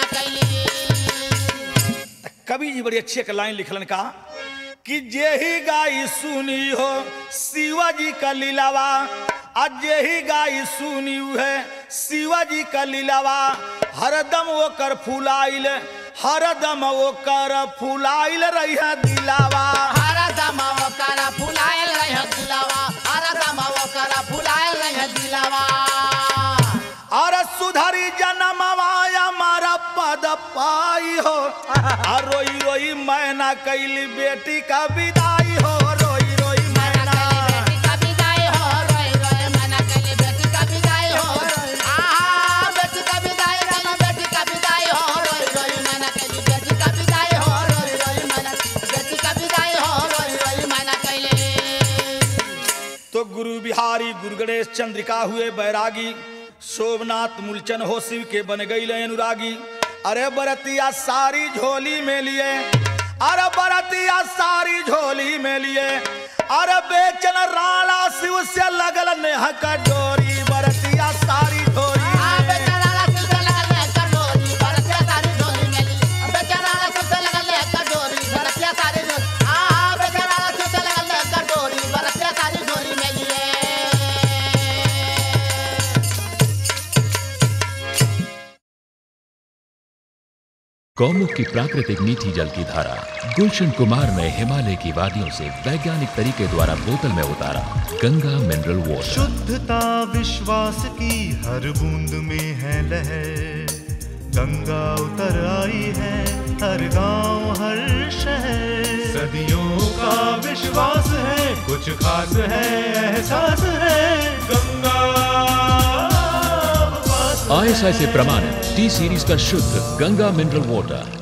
कैली कवि जी बड़ी अच्छी एक लाइन लिखलन का कि जेही गाई सुनी हो शिवाजी का लीलावा आज जेही गाई सुनी है शिवाजी का लीलावा हरदम वो कर फुलाइल हरदम वो कर फुलाइल रही है दिलावा हरा दमा वो करा फुलायल रहे दिलावा हरा दमा वो करा फुलायल रहे दिलावा और सुधरी जन्मवाया मारा पद पाई हो और रोई रोई मैना कैली बेटी का विदाई हो रोई रोई मैना मैना कैली बेटी का विदाई हो रोई रोई मैना कैली बेटी का विदाई हो आहा बेटी का विदाई रामा बेटी का विदाई हो रोई रोई मैना कैली बेटी का विदाई हो रोई रोई मैना बेटी का विदाई हो रोई रोई मैना कैली तो गुरु बिहारी गुरु गणेश चंद्रिका हुए बैरागी शोभनाथ मूलचन हो शिव के बन गई अनुरागी अरे बरतिया सारी झोली में लिए अरे बरतिया सारी झोली में लिए अरे बेचन राणा शिव से लगल नेह का डोरी बरतिया सारी झोली आ में। बेचारा ला सुते लगल ले कटोरी बरसिया सारी डोरी मेली बेचारा ला सुते लगल ले कटोरी बरसिया सारी डोरी आ बेचारा ला सुते लगल ले कटोरी बरसिया सारी डोरी मेली गौमुख की प्राकृतिक मीठी जल की धारा गुलशन कुमार ने हिमालय की वादियों से वैज्ञानिक तरीके द्वारा बोतल में उतारा गंगा मिनरल वाटर शुद्धता विश्वास की हर बूंद में है लहर गंगा उतर आई है हर गांव हर शहर सदियों का विश्वास है कुछ खास है एहसास है गंगा अब पास आईएसआई से प्रमाणित टी सीरीज का शुद्ध गंगा मिनरल वाटर